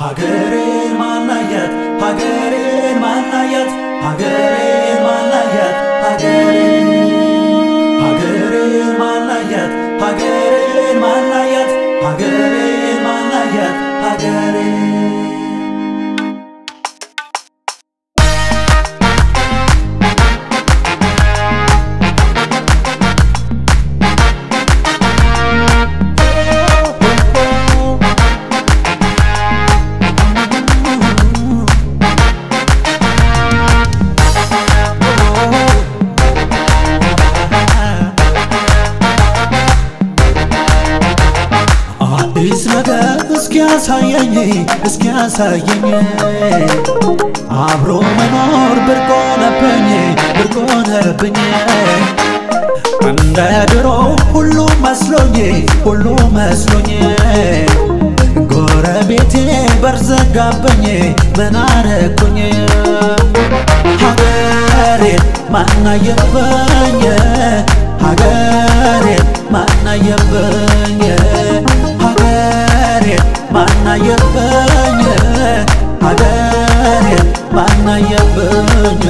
ሀገሬን ማናየት ሀገሬን ማናየት ሀገሬን ማናየት ሀገሬን ሀገሬን ማናየት ሀገሬን ማናየት ሀገሬን ማናየት ሀገሬን አዲስ ነገር እስኪያሳየኝ እስኪያሳየኝ አብሮ መኖር ብርቅ ሆነብኝ ብርቅ ሆነብኝ እንደ ድሮ ሁሉ መስሎኝ ሁሉ መስሎኝ ጎረቤቴ በርዘጋብኝ ምን አረኩኝ ሀገሬን ማናየበኝ ሀገሬን ማናየበኝ ሀገሬን ማናየበኝ ሀገሬን ማናየበኝ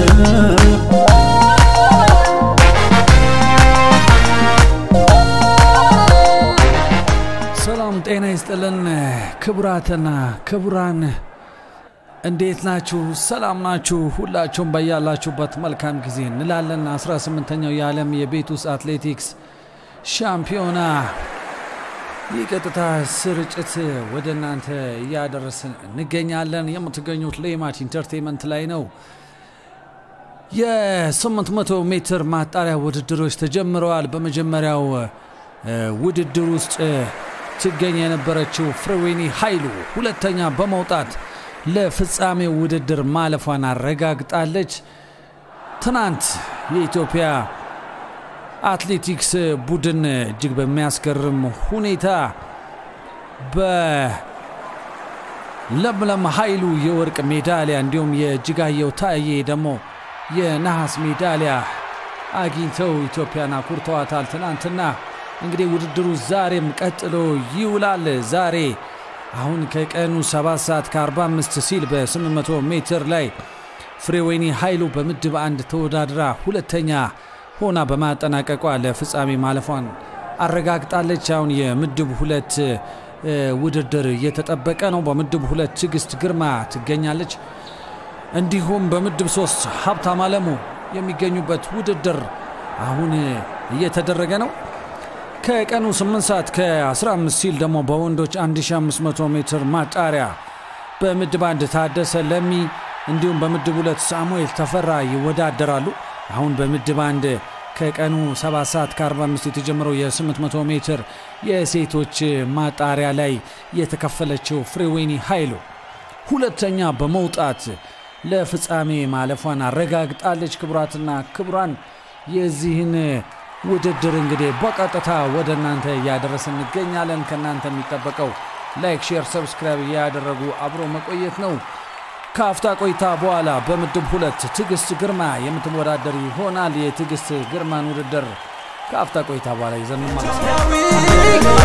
ሰላም ጤና ይስጥልን ክቡራትና ክቡራን እንዴት ናችሁ? ሰላም ናችሁ? ሁላችሁም በያላችሁበት መልካም ጊዜ እንላለን። 18ኛው የዓለም የቤት ውስጥ አትሌቲክስ ሻምፒዮና የቀጥታ ስርጭት ወደ እናንተ እያደረስን እንገኛለን። የምትገኙት ሌማት ኢንተርቴንመንት ላይ ነው። የ800 ሜትር ማጣሪያ ውድድሮች ተጀምረዋል። በመጀመሪያው እ፣ ውድድር ውስጥ ትገኝ የነበረችው ፍሬዌኒ ኃይሉ ሁለተኛ በመውጣት ለፍጻሜው ውድድር ማለፏን አረጋግጣለች። ትናንት የኢትዮጵያ አትሌቲክስ ቡድን እጅግ በሚያስገርም ሁኔታ በለምለም ኃይሉ የወርቅ ሜዳሊያ እንዲሁም የእጅጋየሁ ታዬ ደግሞ የነሐስ ሜዳሊያ አግኝተው ኢትዮጵያን አኩርተዋታል። ትናንትና እንግዲህ ውድድሩ ዛሬም ቀጥሎ ይውላል። ዛሬ አሁን ከቀኑ 7 ሰዓት ከ45 ሲል በ800 ሜትር ላይ ፍሬወይኒ ኃይሉ በምድብ አንድ ተወዳድራ ሁለተኛ ሆና በማጠናቀቋ ለፍጻሜ ማለፏን አረጋግጣለች። አሁን የምድብ ሁለት እ፣ ውድድር እየተጠበቀ ነው። በምድብ ሁለት ትዕግስት ግርማ ትገኛለች። እንዲሁም በምድብ ሶስት ሀብታም አለሙ የሚገኙበት ውድድር አሁን እየተደረገ ነው። ከቀኑ 8 ሰዓት ከ15 ሲል ደግሞ በወንዶች 1500 ሜትር ማጣሪያ በምድብ አንድ ታደሰ ለሚ እንዲሁም በምድብ ሁለት ሳሙኤል ተፈራ ይወዳደራሉ። አሁን በምድብ አንድ ከቀኑ 7 ሰዓት ከ45 የተጀመረው የ800 ሜትር የሴቶች ማጣሪያ ላይ የተከፈለችው ፍሬዌኒ ኃይሉ ሁለተኛ በመውጣት ለፍጻሜ ማለፏን አረጋግጣለች። ክቡራትና ክቡራን የዚህን ውድድር እንግዲህ በቀጥታ ወደ እናንተ እያደረስን እንገኛለን። ከእናንተ የሚጠበቀው ላይክ፣ ሼር፣ ሰብስክራይብ እያደረጉ አብሮ መቆየት ነው። ከአፍታ ቆይታ በኋላ በምድብ ሁለት ትዕግስት ግርማ የምትወዳደር ይሆናል። የትዕግስት ግርማን ውድድር ከአፍታ ቆይታ በኋላ ይዘን ማለት ነው።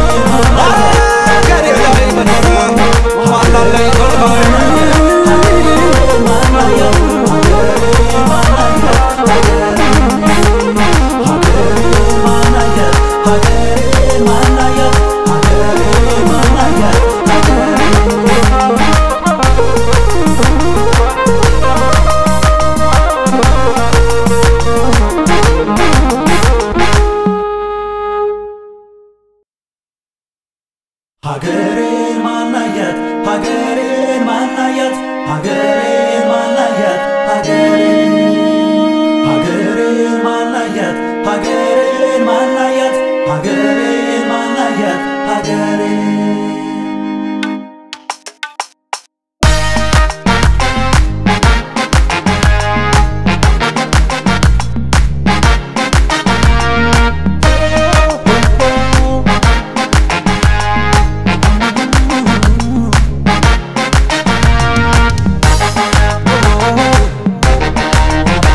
ሀገሬን ማናየት ሀገሬን ማናየት ሀገሬን ማናየት ሀገሬን ሀገሬን ማናየት ሀገሬን ማናየት ሀገሬን ማናየት ሀገሬን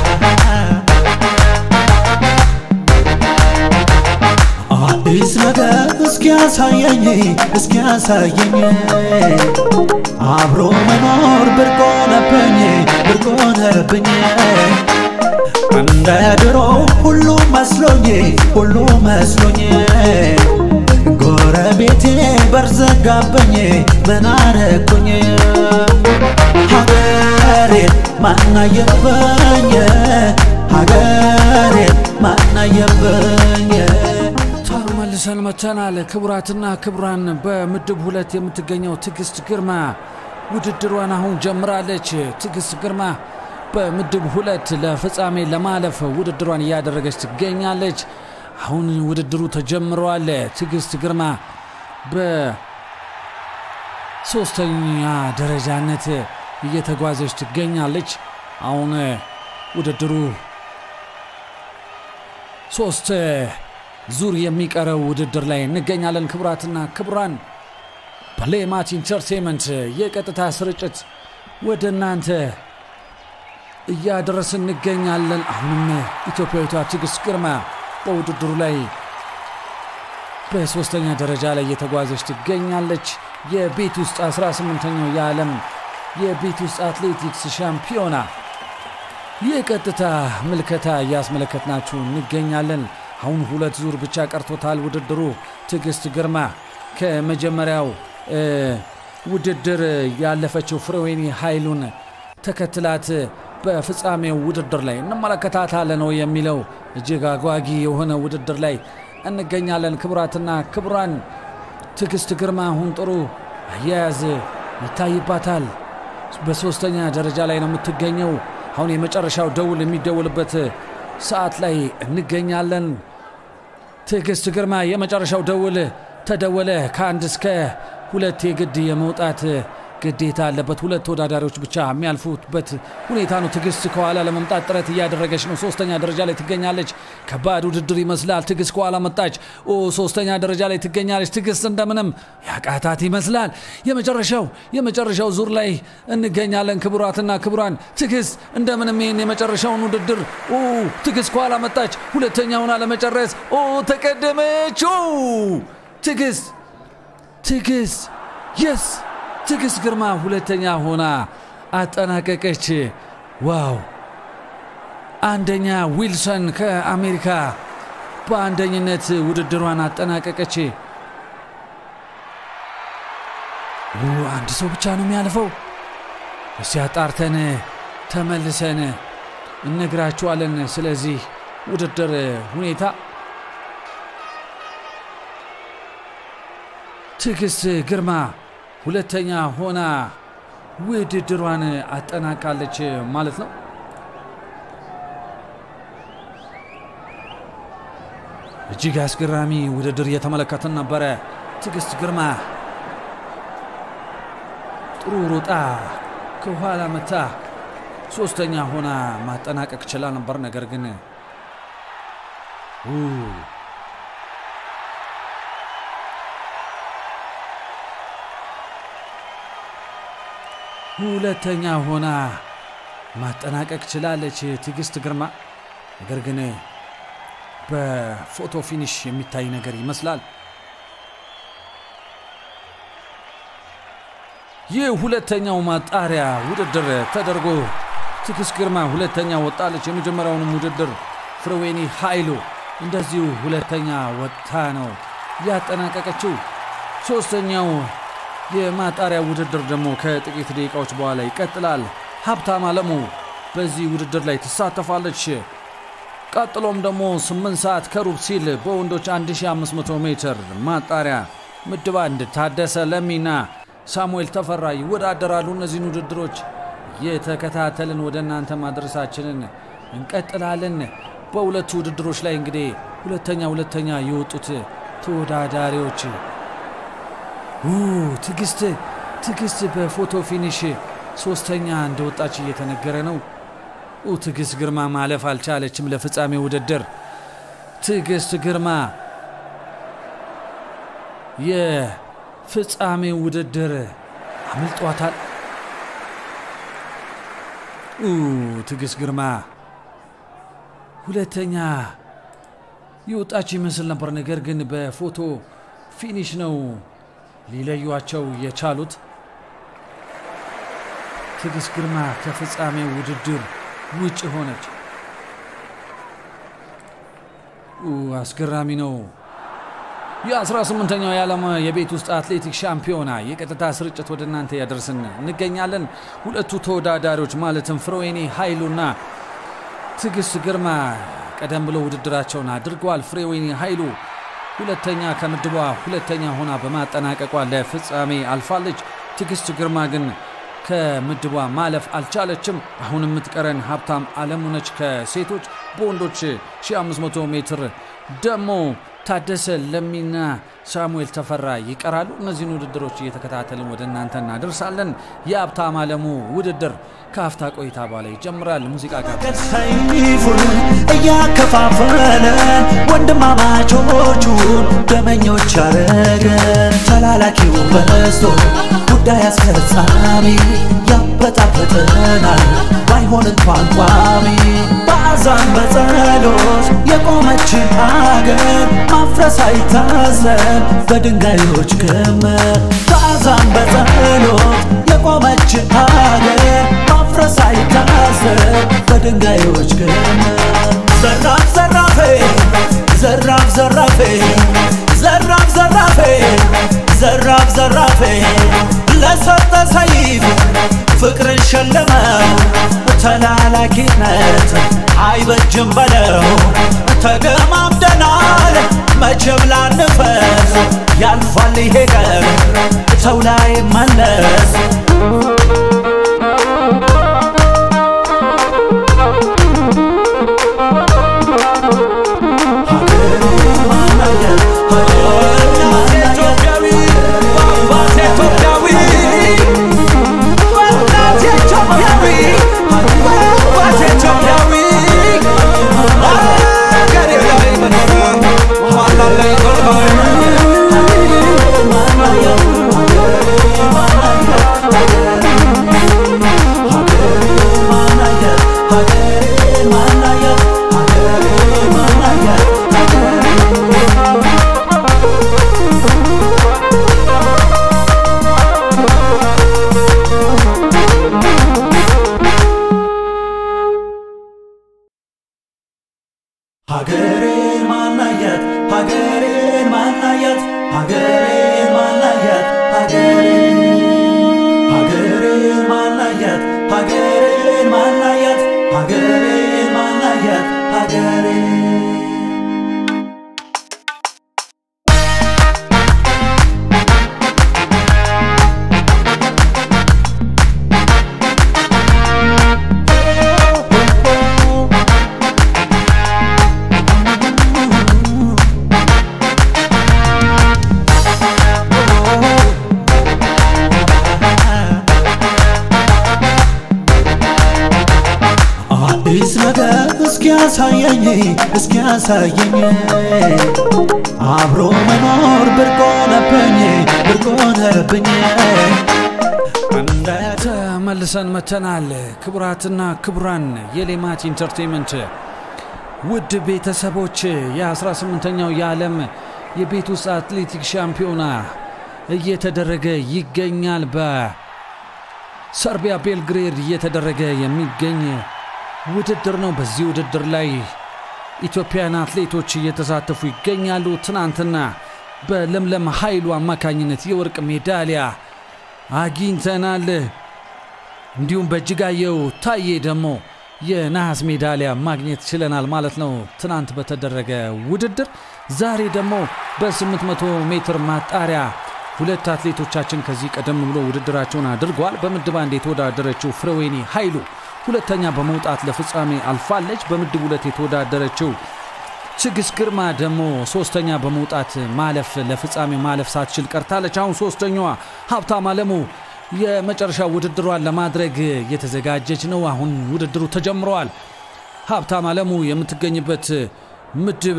አዲስ ነገር እስኪ ያሳየኝ እስኪ ያሳየኝ አብሮ መኖር ብርቅ ሆነብኝ ብርቅ ሆነብኝ እንደ ድሮ ሁሉ መስሎኝ ሁሉ መስሎኝ ጎረቤቴ በርዘጋብኝ ምን አረኩኝ ሀገሬን ማናየበኝ ሀገሬን ማናየበኝ ተመልሰን መተናል። ክቡራትና ክቡራን በምድብ ሁለት የምትገኘው ትዕግስት ግርማ ውድድሯን አሁን ጀምራለች። ትዕግስት ግርማ በምድብ ሁለት ለፍጻሜ ለማለፍ ውድድሯን እያደረገች ትገኛለች። አሁን ውድድሩ ተጀምረዋል። ትዕግስት ግርማ በሶስተኛ ደረጃነት እየተጓዘች ትገኛለች። አሁን ውድድሩ ሶስት ዙር የሚቀረው ውድድር ላይ እንገኛለን። ክቡራትና ክቡራን በሌማት ኢንተርቴንመንት የቀጥታ ስርጭት ወደ እናንተ እያደረስን እንገኛለን። አሁንም ኢትዮጵያዊቷ ትዕግስት ግርማ በውድድሩ ላይ በሶስተኛ ደረጃ ላይ እየተጓዘች ትገኛለች። የቤት ውስጥ 18ኛው የዓለም የቤት ውስጥ አትሌቲክስ ሻምፒዮና የቀጥታ ምልከታ እያስመለከትናችሁ እንገኛለን። አሁን ሁለት ዙር ብቻ ቀርቶታል ውድድሩ። ትዕግስት ግርማ ከመጀመሪያው ውድድር ያለፈችው ፍሬዌኒ ኃይሉን ተከትላት በፍጻሜው ውድድር ላይ እንመለከታታለን ነው የሚለው እጅግ አጓጊ የሆነ ውድድር ላይ እንገኛለን። ክቡራትና ክቡራን ትዕግስት ግርማ አሁን ጥሩ አያያዝ ይታይባታል። በሶስተኛ ደረጃ ላይ ነው የምትገኘው። አሁን የመጨረሻው ደውል የሚደውልበት ሰዓት ላይ እንገኛለን። ትዕግስት ግርማ የመጨረሻው ደውል ተደወለ። ከአንድ እስከ ሁለት የግድ የመውጣት ግዴታ አለበት። ሁለት ተወዳዳሪዎች ብቻ የሚያልፉበት ሁኔታ ነው። ትዕግስት ከኋላ ለመምጣት ጥረት እያደረገች ነው። ሶስተኛ ደረጃ ላይ ትገኛለች። ከባድ ውድድር ይመስላል። ትዕግስት ከኋላ መጣች። ኦ ሶስተኛ ደረጃ ላይ ትገኛለች። ትዕግስት እንደምንም ያቃታት ይመስላል። የመጨረሻው የመጨረሻው ዙር ላይ እንገኛለን። ክቡራትና ክቡራን ትዕግስት እንደምንም ይህን የመጨረሻውን ውድድር ኦ ትዕግስት ከኋላ መጣች። ሁለተኛውን ለመጨረስ ኦ ተቀደመች። ኦ ትዕግስት ትዕግስት የስ ትዕግስት ግርማ ሁለተኛ ሆና አጠናቀቀች። ዋው! አንደኛ ዊልሰን ከአሜሪካ በአንደኝነት ውድድሯን አጠናቀቀች። አንድ ሰው ብቻ ነው የሚያልፈው። እስቲ አጣርተን ተመልሰን እነግራችኋለን። ስለዚህ ውድድር ሁኔታ ትዕግስት ግርማ ሁለተኛ ሆና ውድድሯን አጠናቃለች ማለት ነው። እጅግ አስገራሚ ውድድር እየተመለከትን ነበረ። ትዕግስት ግርማ ጥሩ ሮጣ ከኋላ መታ ሶስተኛ ሆና ማጠናቀቅ ችላ ነበር። ነገር ግን ሁለተኛ ሆና ማጠናቀቅ ችላለች ትዕግስት ግርማ። ነገር ግን በፎቶ ፊኒሽ የሚታይ ነገር ይመስላል። ይህ ሁለተኛው ማጣሪያ ውድድር ተደርጎ ትዕግስት ግርማ ሁለተኛ ወጣለች። የመጀመሪያውንም ውድድር ፍሬዌኒ ኃይሉ እንደዚሁ ሁለተኛ ወጥታ ነው ያጠናቀቀችው። ሶስተኛው የማጣሪያ ውድድር ደግሞ ከጥቂት ደቂቃዎች በኋላ ይቀጥላል። ሀብታም አለሙ በዚህ ውድድር ላይ ትሳተፋለች። ቀጥሎም ደግሞ 8 ሰዓት ከሩብ ሲል በወንዶች 1500 ሜትር ማጣሪያ ምድብ አንድ ታደሰ ለሚና ሳሙኤል ተፈራ ይወዳደራሉ። እነዚህን ውድድሮች የተከታተልን ወደ እናንተ ማድረሳችንን እንቀጥላለን። በሁለቱ ውድድሮች ላይ እንግዲህ ሁለተኛ ሁለተኛ የወጡት ተወዳዳሪዎች ትዕግስት ትዕግስት በፎቶ ፊኒሽ ሶስተኛ እንደወጣች እየተነገረ ነው። ትዕግስት ግርማ ማለፍ አልቻለችም ለፍጻሜ ውድድር። ትዕግስት ግርማ የፍጻሜ ውድድር አምልጧታል። ትዕግስት ግርማ ሁለተኛ የወጣች ይመስል ነበር። ነገር ግን በፎቶ ፊኒሽ ነው ሊለዩቸው የቻሉት። ትዕግስት ግርማ ከፍጻሜው ውድድር ውጭ ሆነች። አስገራሚ ነው። የ18ኛው የዓለም የቤት ውስጥ አትሌቲክስ ሻምፒዮና የቀጥታ ስርጭት ወደ እናንተ ያደርስን እንገኛለን። ሁለቱ ተወዳዳሪዎች ማለትም ፍሬወይኒ ኃይሉና ትዕግስት ግርማ ቀደም ብሎ ውድድራቸውን አድርገዋል። ፍሬወይኒ ኃይሉ ሁለተኛ ከምድቧ ሁለተኛ ሆና በማጠናቀቋ ለፍጻሜ አልፋለች። ትዕግስት ግርማ ግን ከምድቧ ማለፍ አልቻለችም። አሁን የምትቀረን ሀብታም አለሙ ነች ከሴቶች። በወንዶች 1500 ሜትር ደግሞ ታደሰ ለሚና ሳሙኤል ተፈራ ይቀራሉ። እነዚህን ውድድሮች እየተከታተልን ወደ እናንተ እናደርሳለን። የሀብታም አለሙ ውድድር ከአፍታ ቆይታ በኋላ ይጀምራል። ሙዚቃ ጋር ሰይፉን እያከፋፈለ ወንድማማቾቹን ደመኞች አረገን። ተላላኪው በዝቶ ጉዳይ አስፈጻሚ ያበጣበጠናል ባይሆን እንኳን ቋሚ በአዛን በጸሎት የቆመችን አገር ማፍረስ አይታሰብ በድንጋዮች ክምር በአዛን በጸሎት የቆመችን አገር ማፍረስ አይታሰብ በድንጋዮች ክምር ዘራፍ ዘራፌ ዘራፍ ዘራፌ ዘራፍ ዘራፌ ዘራፍ ዘራፌ ለሰጠ ሰይፍ ፍቅርን ሸለመው ተላላኪነት አይበጅም በለው ተገማምደናል መቼም ላንፈስ ያልፋል ይሄ ቀን ሰው ላይ መለስ ሀገሬን ማናየት ሀገሬን ማናየት ሀገሬን ማናየት ሀገሬን ሀገሬን ማናየት ሀገሬን ማናየት ሀገሬን ማናየት ሀገሬን አዲስ ነገር እስኪያሳየኝ እስኪያሳየኝ አብሮ መኖር ብርቅ ሆነብኝ ብርቅ ሆነብኝ እንደ ተመልሰን መተናል። ክቡራትና ክቡራን የሌማት ኢንተርቴንመንት ውድ ቤተሰቦች የ18ኛው የዓለም የቤት ውስጥ አትሌቲክስ ሻምፒዮና እየተደረገ ይገኛል። በሰርቢያ ቤልግሬድ እየተደረገ የሚገኝ ውድድር ነው። በዚህ ውድድር ላይ ኢትዮጵያን አትሌቶች እየተሳተፉ ይገኛሉ። ትናንትና በለምለም ኃይሉ አማካኝነት የወርቅ ሜዳሊያ አግኝተናል። እንዲሁም በእጅጋየሁ ታዬ ደግሞ የነሐስ ሜዳሊያ ማግኘት ችለናል ማለት ነው። ትናንት በተደረገ ውድድር ዛሬ ደግሞ በ800 ሜትር ማጣሪያ ሁለት አትሌቶቻችን ከዚህ ቀደም ብሎ ውድድራቸውን አድርገዋል። በምድብ አንድ የተወዳደረችው ፍሬወይኒ ኃይሉ ሁለተኛ በመውጣት ለፍጻሜ አልፋለች። በምድብ ሁለት የተወዳደረችው ትዕግስት ግርማ ደግሞ ሶስተኛ በመውጣት ማለፍ ለፍጻሜ ማለፍ ሳትችል ቀርታለች። አሁን ሶስተኛዋ ሀብታም አለሙ የመጨረሻ ውድድሯን ለማድረግ የተዘጋጀች ነው። አሁን ውድድሩ ተጀምረዋል። ሀብታም አለሙ የምትገኝበት ምድብ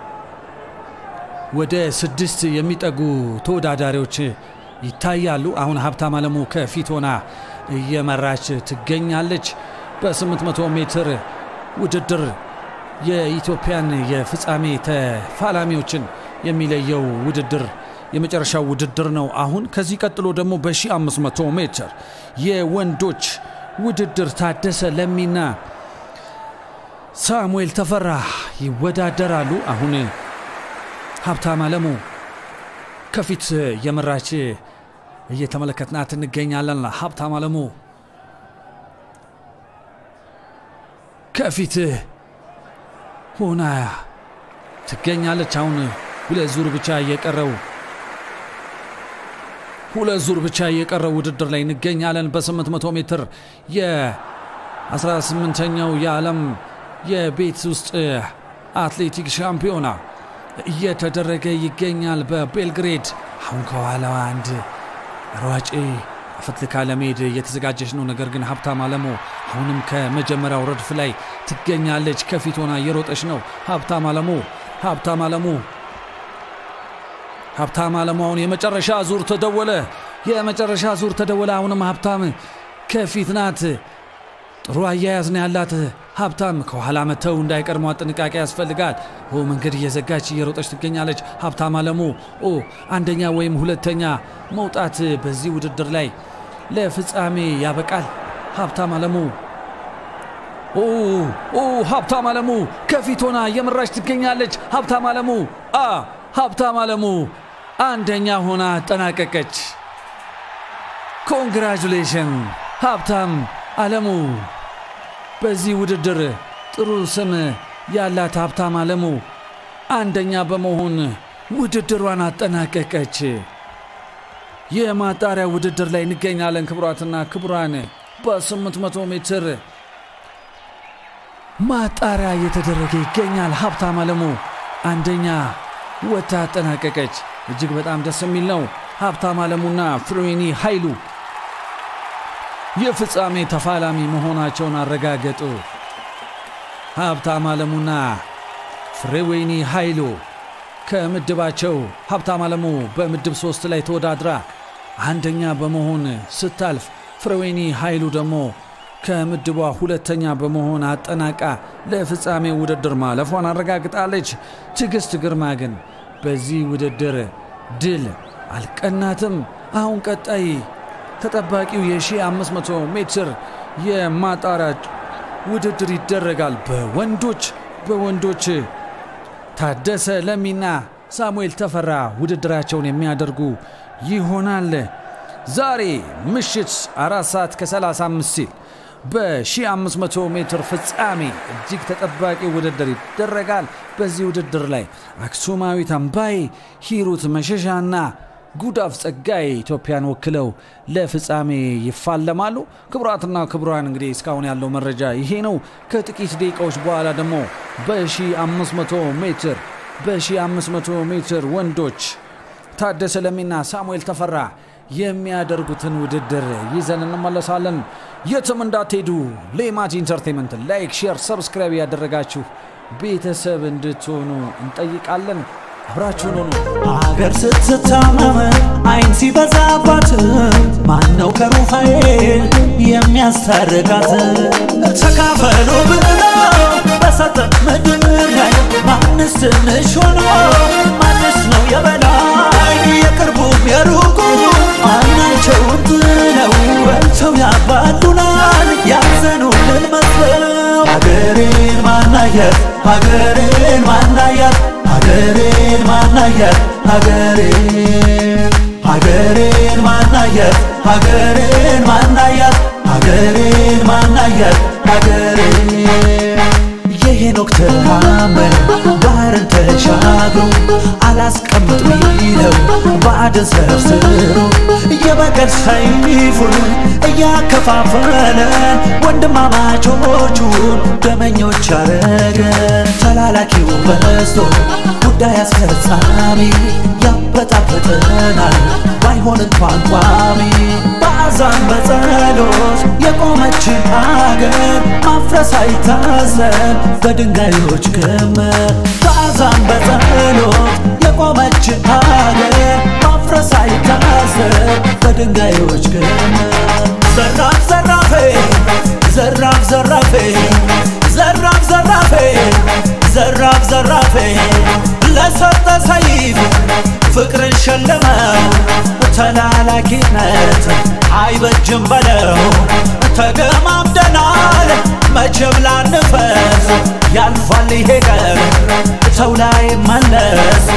ወደ ስድስት የሚጠጉ ተወዳዳሪዎች ይታያሉ። አሁን ሀብታም አለሙ ከፊት ሆና እየመራች ትገኛለች። በ800 ሜትር ውድድር የኢትዮጵያን የፍጻሜ ተፋላሚዎችን የሚለየው ውድድር የመጨረሻው ውድድር ነው። አሁን ከዚህ ቀጥሎ ደግሞ በ1500 ሜትር የወንዶች ውድድር ታደሰ ለሚና ሳሙኤል ተፈራ ይወዳደራሉ። አሁን ሀብታም አለሙ ከፊት የመራች እየተመለከትናት እንገኛለን። ሀብታም አለሙ ከፊት ሆና ትገኛለች። አሁን ሁለት ዙር ብቻ እየቀረው ሁለት ዙር ብቻ እየቀረው ውድድር ላይ እንገኛለን። በ800 ሜትር የ18ኛው የዓለም የቤት ውስጥ አትሌቲክስ ሻምፒዮና እየተደረገ ይገኛል በቤልግሬድ። አሁን ከኋላዋ አንድ ሯጭ አፈትልካ ለመሄድ እየተዘጋጀች ነው። ነገር ግን ሀብታም አለሙ አሁንም ከመጀመሪያው ረድፍ ላይ ትገኛለች። ከፊት ሆና እየሮጠች ነው። ሀብታም አለሙ ሀብታም አለሙ ሀብታም አለሙ አሁን የመጨረሻ ዙር ተደወለ። የመጨረሻ ዙር ተደወለ። አሁንም ሀብታም ከፊት ናት። ጥሩ አያያዝ ነው ያላት። ሀብታም ከኋላ መተው እንዳይቀድሟት ጥንቃቄ ያስፈልጋል። ኦ መንገድ እየዘጋች እየሮጠች ትገኛለች። ሀብታም አለሙ ኦ አንደኛ ወይም ሁለተኛ መውጣት በዚህ ውድድር ላይ ለፍጻሜ ያበቃል። ሀብታም አለሙ ኦ ኦ ሀብታም አለሙ ከፊት ሆና እየመራች ትገኛለች። ሀብታም አለሙ አ ሀብታም አለሙ አንደኛ ሆና አጠናቀቀች። ኮንግራጁሌሽን ሀብታም አለሙ በዚህ ውድድር ጥሩ ስም ያላት ሀብታም አለሙ አንደኛ በመሆን ውድድሯን አጠናቀቀች። የማጣሪያ ውድድር ላይ እንገኛለን። ክቡራትና ክቡራን በ800 ሜትር ማጣሪያ እየተደረገ ይገኛል። ሀብታም አለሙ አንደኛ ወታ አጠናቀቀች። እጅግ በጣም ደስ የሚል ነው። ሀብታም አለሙና ፍሬዌኒ ኃይሉ የፍጻሜ ተፋላሚ መሆናቸውን አረጋገጡ። ሀብታም አለሙና ፍሬዌኒ ኃይሉ ከምድባቸው ሀብታም አለሙ በምድብ ሶስት ላይ ተወዳድራ አንደኛ በመሆን ስታልፍ፣ ፍሬዌኒ ኃይሉ ደግሞ ከምድቧ ሁለተኛ በመሆን አጠናቃ ለፍጻሜ ውድድር ማለፏን አረጋግጣለች። ትዕግስት ግርማ ግን በዚህ ውድድር ድል አልቀናትም። አሁን ቀጣይ ተጠባቂው የ1500 ሜትር የማጣሪያ ውድድር ይደረጋል። በወንዶች በወንዶች ታደሰ ለሚና ሳሙኤል ተፈራ ውድድራቸውን የሚያደርጉ ይሆናል። ዛሬ ምሽት አራት ሰዓት ከ35 ሲል በ1500 ሜትር ፍጻሜ እጅግ ተጠባቂ ውድድር ይደረጋል። በዚህ ውድድር ላይ አክሱማዊት አምባዬ፣ ሂሩት መሸሻና ጉዳፍ ጸጋይ ኢትዮጵያን ወክለው ለፍጻሜ ይፋለማሉ። ክቡራትና ክቡራን እንግዲህ እስካሁን ያለው መረጃ ይሄ ነው። ከጥቂት ደቂቃዎች በኋላ ደግሞ በ1500 ሜትር በ1500 ሜትር ወንዶች ታደሰ ለሚና ሳሙኤል ተፈራ የሚያደርጉትን ውድድር ይዘን እንመለሳለን። የትም እንዳትሄዱ። ሌማት ኢንተርቴንመንት ላይክ፣ ሼር፣ ሰብስክራይብ ያደረጋችሁ ቤተሰብ እንድትሆኑ እንጠይቃለን። አብራችሁን ሆኑ። አገር ስትታመም አይን ሲበዛባት ማነው ከሩፋኤል የሚያስታርቃት? ተካፈሉ ብለው በሰጠ ምድር ላይ ማንስ ትንሽ ሆኖ ማንስ ነው የበላይ? የቅርቡም የሩቁ ማናቸውን ጥለው በልተው ያባሉናል ያዘኑልን መስለው ሀገሬን ማናየት ሀገሬን ማናያት ሀገሬን ማናየት ሀገሬን ሀገሬን ማናየት ሀገሬን ማናያት ሀገሬን ማናየት ሀገሬን የሄኖክ ተአምር ባህርን ተሻግሮ አላስቀምጥ ቢለው ባዕድን ሰርስሮ የበቀል ሰይፉን እያከፋፈለ ወንድማማቾቹን ደመኞች አረገን። ተላላኪው በዝቶ ጉዳይ አስፈጻሚ ያበጣበጠናል ባይሆን እንኳን ቋሚ በአዛን በጸሎት የቆመችን አገር ማፍረስ አይታሰብ በድንጋዮች ክምር በአዛን በጸሎት የቆመችን አገር ማፍረስ አይታሰብ በድንጋዮች ክምር ዘራፍ ዘራፌ ዘራፍ ዘራፌ ዘራፍ ዘራፌ ዘራፍ ዘራፌ ለሰጠ ሰይፍ ፍቅርን ሸለመው ተላላኪነት አይበጅም በለው ተገማምደናል መቼም ላንፈስ ያልፋል ይሄ ቀን ሰው ላይ መለስ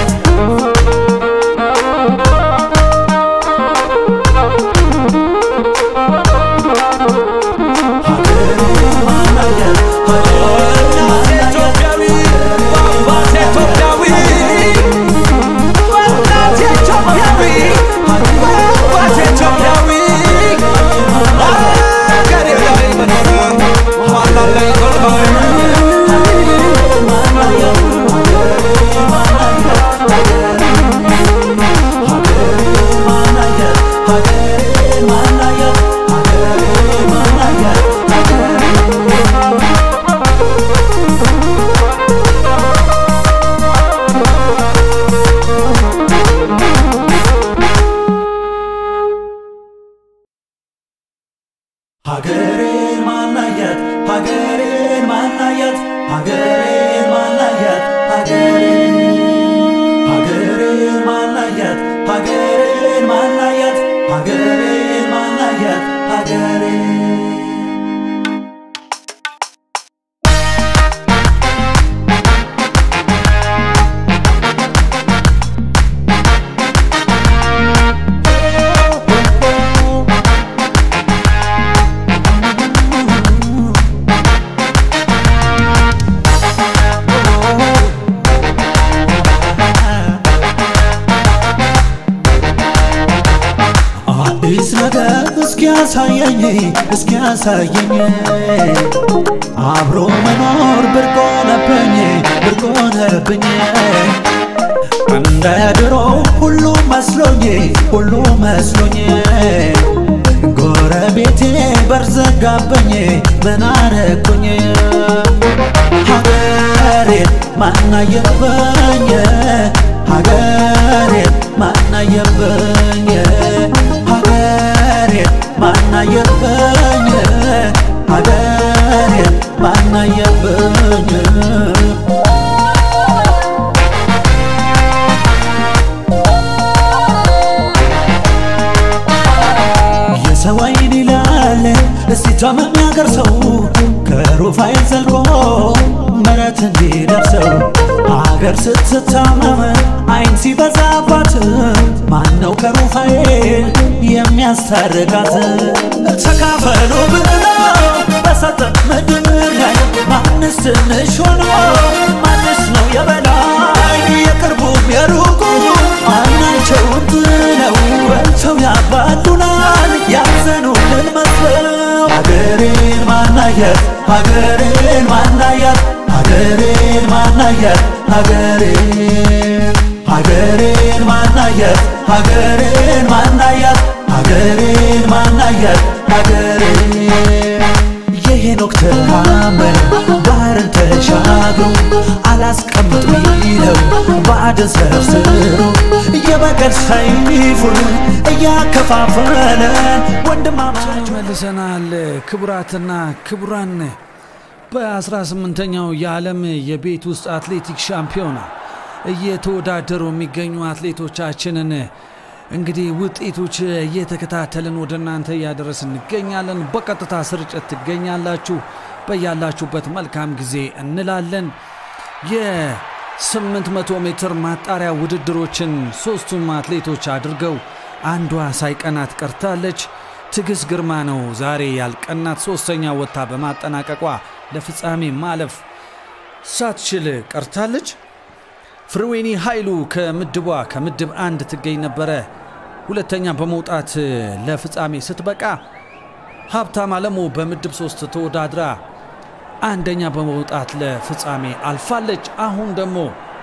ሀገሬን ማናየት ሀገሬን ማናየት ሀገሬን ማናየት ሀገሬን ሀገሬን ማናየት ሀገሬን ማናየት ሀገሬን ማናየት ሀገሬን አዲስ ነገር እስኪያሳየኝ እስኪያሳየኝ አብሮ መኖር ብርቅ ሆነብኝ ብርቅ ሆነብኝ እንደ ድሮ ሁሉ መስሎኝ ሁሉ መስሎኝ ጎረቤቴ በርዘጋብኝ ምን አረኩኝ ሀገሬን ማናየበኝ ሀገሬን ማናየበኝ ሀገሬን ማናየበኝ ሀገሬን ማናየበኝ የሰው አይን ይላል እስቲ ታመም ያገር ሰው ከሩፋኤል ዘልቆ ምረት እንዲደርሰው አገር ስትታመም አይን ሲበዛባት ማነው ከሩፋኤል የሚያስታርቃት? ተካፈሉ ብለው በሰጠ ምድር ላይ ማንስ ትንሽ ሆኖ ማንስ ነው የበላይ የቅርቡም የሩቁ ማናቸውን ጥለው በልተው ያባሉናል ያዘኑልን መስለው ሀገሬን ማናየት ሀገሬን ማናየት ሀገሬን ማናየት ሀገሬን ሀገሬን ማናየት ሀገሬን ማናየት ሀገሬን ማናየት ሀገሬን የሄኖክ ተአምር ባህርን ተሻግሮ አላስቀምጥ ቢለው ባዕድን ሰርስሮ የበቀል ሰይፉን እያከፋፈለ ወንድማማች መልሰናል። ክቡራትና ክቡራን በ18ኛው የዓለም የቤት ውስጥ አትሌቲክስ ሻምፒዮና እየተወዳደሩ የሚገኙ አትሌቶቻችንን እንግዲህ ውጤቶች እየተከታተልን ወደ እናንተ እያደረስ እንገኛለን። በቀጥታ ስርጭት ትገኛላችሁ። በያላችሁበት መልካም ጊዜ እንላለን። የ800 ሜትር ማጣሪያ ውድድሮችን ሶስቱም አትሌቶች አድርገው አንዷ ሳይቀናት ቀርታለች። ትዕግስት ግርማ ነው ዛሬ ያልቀናት። ሶስተኛ ወጥታ በማጠናቀቋ ለፍጻሜ ማለፍ ሳትችል ቀርታለች። ፍርዌኒ ኃይሉ ከምድቧ ከምድብ አንድ ትገኝ ነበረ። ሁለተኛ በመውጣት ለፍጻሜ ስትበቃ ሀብታም አለሙ በምድብ ሶስት ተወዳድራ አንደኛ በመውጣት ለፍጻሜ አልፋለች። አሁን ደግሞ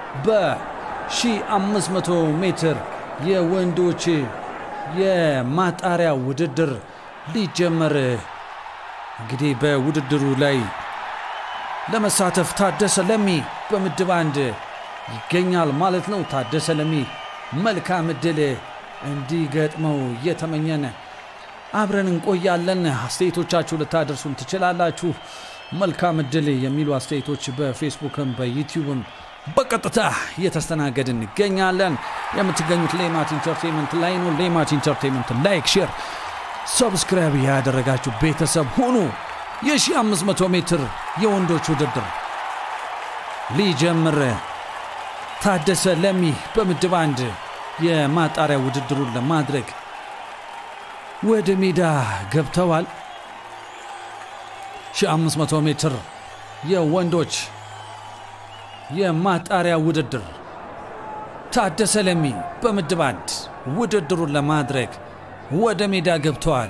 በ1500 ሜትር የወንዶች የማጣሪያ ውድድር ሊጀመር እንግዲህ በውድድሩ ላይ ለመሳተፍ ታደሰ ለሚ በምድብ አንድ ይገኛል ማለት ነው። ታደሰ ለሚ መልካም እድል እንዲገጥመው እየተመኘን አብረን እንቆያለን። አስተያየቶቻችሁ ልታደርሱን ትችላላችሁ። መልካም እድል የሚሉ አስተያየቶች በፌስቡክም በዩቲዩብም በቀጥታ እየተስተናገድ እንገኛለን። የምትገኙት ሌማት ኢንተርቴንመንት ላይ ነው። ሌማት ኢንተርቴንመንት ላይክ፣ ሼር፣ ሰብስክራይብ ያደረጋችሁ ቤተሰብ ሁኑ። የ1500 ሜትር የወንዶች ውድድር ሊጀምር ታደሰ ለሚ በምድብ አንድ የማጣሪያ ውድድሩን ለማድረግ ወደ ሜዳ ገብተዋል። 1500 ሜትር የወንዶች የማጣሪያ ውድድር ታደሰ ለሚ በምድብ አንድ ውድድሩን ለማድረግ ወደ ሜዳ ገብተዋል።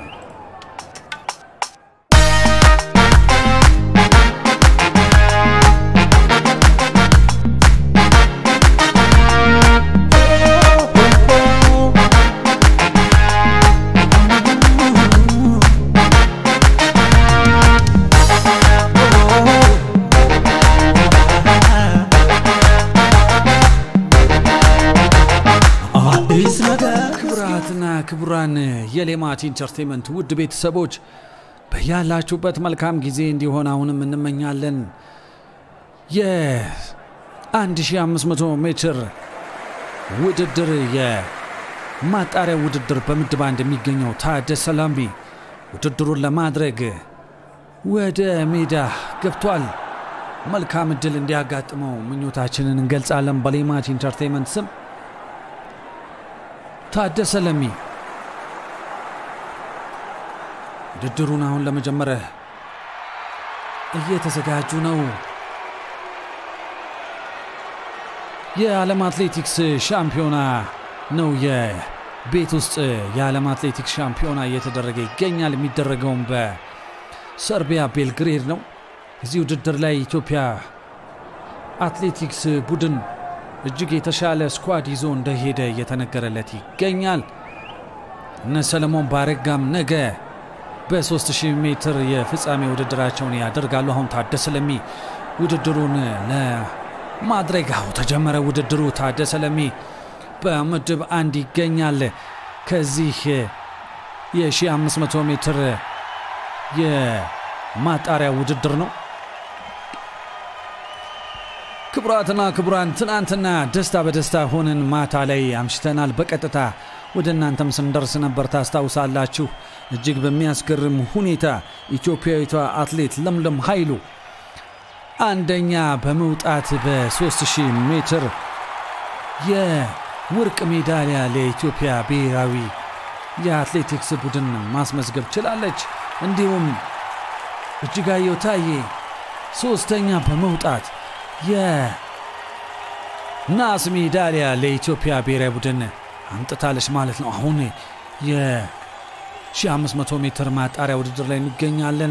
አዲስ ነገር ክቡራትና ክቡራን የሌማት ኢንተርቴንመንት ውድ ቤተሰቦች በያላችሁበት መልካም ጊዜ እንዲሆን አሁንም እንመኛለን። የ1500 ሜትር ውድድር የማጣሪያ ውድድር በምድብ አንድ የሚገኘው ታደሰ ላምቢ ውድድሩን ለማድረግ ወደ ሜዳ ገብቷል። መልካም እድል እንዲያጋጥመው ምኞታችንን እንገልጻለን በሌማት ኢንተርቴንመንት ስም። ታደሰ ለሚ ውድድሩን አሁን ለመጀመር እየተዘጋጁ ነው። የዓለም አትሌቲክስ ሻምፒዮና ነው። የቤት ውስጥ የዓለም አትሌቲክስ ሻምፒዮና እየተደረገ ይገኛል። የሚደረገውም በሰርቢያ ቤልግሬድ ነው። እዚህ ውድድር ላይ ኢትዮጵያ አትሌቲክስ ቡድን እጅግ የተሻለ ስኳድ ይዞ እንደሄደ እየተነገረለት ይገኛል። እነ ሰለሞን ባረጋም ነገ በ3000 ሜትር የፍጻሜ ውድድራቸውን ያደርጋሉ። አሁን ታደሰ ለሚ ውድድሩን ለማድረግ አሁ ተጀመረ። ውድድሩ ታደሰ ለሚ በምድብ አንድ ይገኛል። ከዚህ የ1500 ሜትር የማጣሪያ ውድድር ነው። ክቡራትና ክቡራን ትናንትና ደስታ በደስታ ሆነን ማታ ላይ አምሽተናል። በቀጥታ ወደ እናንተም ስንደርስ ነበር ታስታውሳላችሁ። እጅግ በሚያስገርም ሁኔታ ኢትዮጵያዊቷ አትሌት ለምለም ኃይሉ አንደኛ በመውጣት በ3000 ሜትር የወርቅ ሜዳሊያ ለኢትዮጵያ ብሔራዊ የአትሌቲክስ ቡድን ማስመዝገብ ችላለች። እንዲሁም እጅጋየሁ ታዬ ሶስተኛ በመውጣት የናስ ሜዳሊያ ለኢትዮጵያ ብሔራዊ ቡድን አምጥታለች ማለት ነው። አሁን የ1500 ሜትር ማጣሪያ ውድድር ላይ እንገኛለን።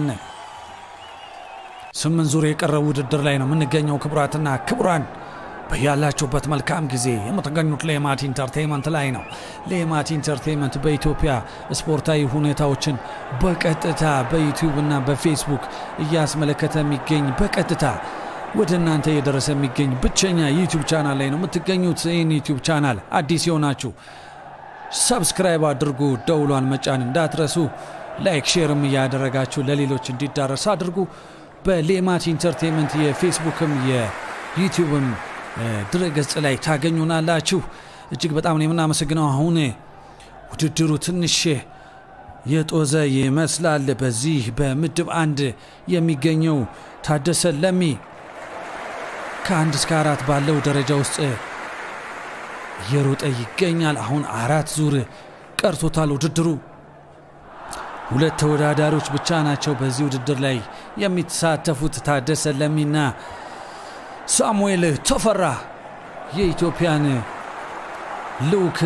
ስምንት ዙር የቀረው ውድድር ላይ ነው የምንገኘው። ክቡራትና ክቡራን በያላችሁበት መልካም ጊዜ የምትገኙት ሌማት ኢንተርቴንመንት ላይ ነው። ሌማት ኢንተርቴንመንት በኢትዮጵያ ስፖርታዊ ሁኔታዎችን በቀጥታ በዩቲዩብ እና በፌስቡክ እያስመለከተ የሚገኝ በቀጥታ ወደ እናንተ እየደረሰ የሚገኝ ብቸኛ ዩቲዩብ ቻናል ላይ ነው የምትገኙት። ይህን ዩቲዩብ ቻናል አዲስ የሆናችሁ ሰብስክራይብ አድርጉ፣ ደውሏን መጫን እንዳትረሱ፣ ላይክ ሼርም እያደረጋችሁ ለሌሎች እንዲዳረስ አድርጉ። በሌማት ኢንተርቴንመንት የፌስቡክም የዩቲዩብም ድረገጽ ላይ ታገኙናላችሁ። እጅግ በጣም ነው የምናመሰግነው። አሁን ውድድሩ ትንሽ የጦዘ ይመስላል። በዚህ በምድብ አንድ የሚገኘው ታደሰ ለሚ ከአንድ እስከ አራት ባለው ደረጃ ውስጥ እየሮጠ ይገኛል። አሁን አራት ዙር ቀርቶታል ውድድሩ። ሁለት ተወዳዳሪዎች ብቻ ናቸው በዚህ ውድድር ላይ የሚተሳተፉት ታደሰ ለሚና ሳሙኤል ተፈራ የኢትዮጵያን ልዑክ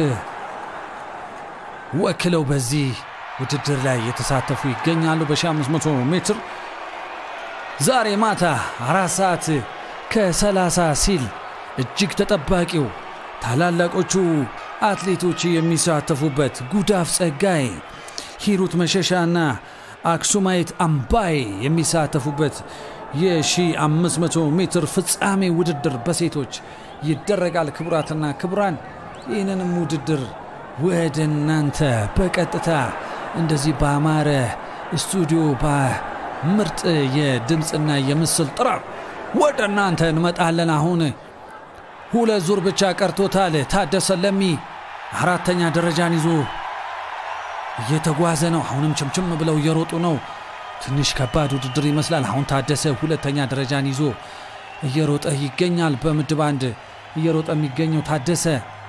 ወክለው በዚህ ውድድር ላይ የተሳተፉ ይገኛሉ። በ1500 ሜትር ዛሬ ማታ አራት ሰዓት ከ30 ሲል እጅግ ተጠባቂው ታላላቆቹ አትሌቶች የሚሳተፉበት ጉዳፍ ጸጋይ፣ ሂሩት መሸሻና አክሱማይት አምባይ የሚሳተፉበት የ1500 ሜትር ፍጻሜ ውድድር በሴቶች ይደረጋል። ክቡራትና ክቡራን ይህንንም ውድድር ወደ እናንተ በቀጥታ እንደዚህ በአማረ ስቱዲዮ ምርጥ የድምፅና የምስል ጥራት ወደ እናንተ እንመጣለን። አሁን ሁለት ዙር ብቻ ቀርቶታል። ታደሰ ለሚ አራተኛ ደረጃን ይዞ እየተጓዘ ነው። አሁንም ችምችም ብለው እየሮጡ ነው። ትንሽ ከባድ ውድድር ይመስላል። አሁን ታደሰ ሁለተኛ ደረጃን ይዞ እየሮጠ ይገኛል። በምድብ አንድ እየሮጠ የሚገኘው ታደሰ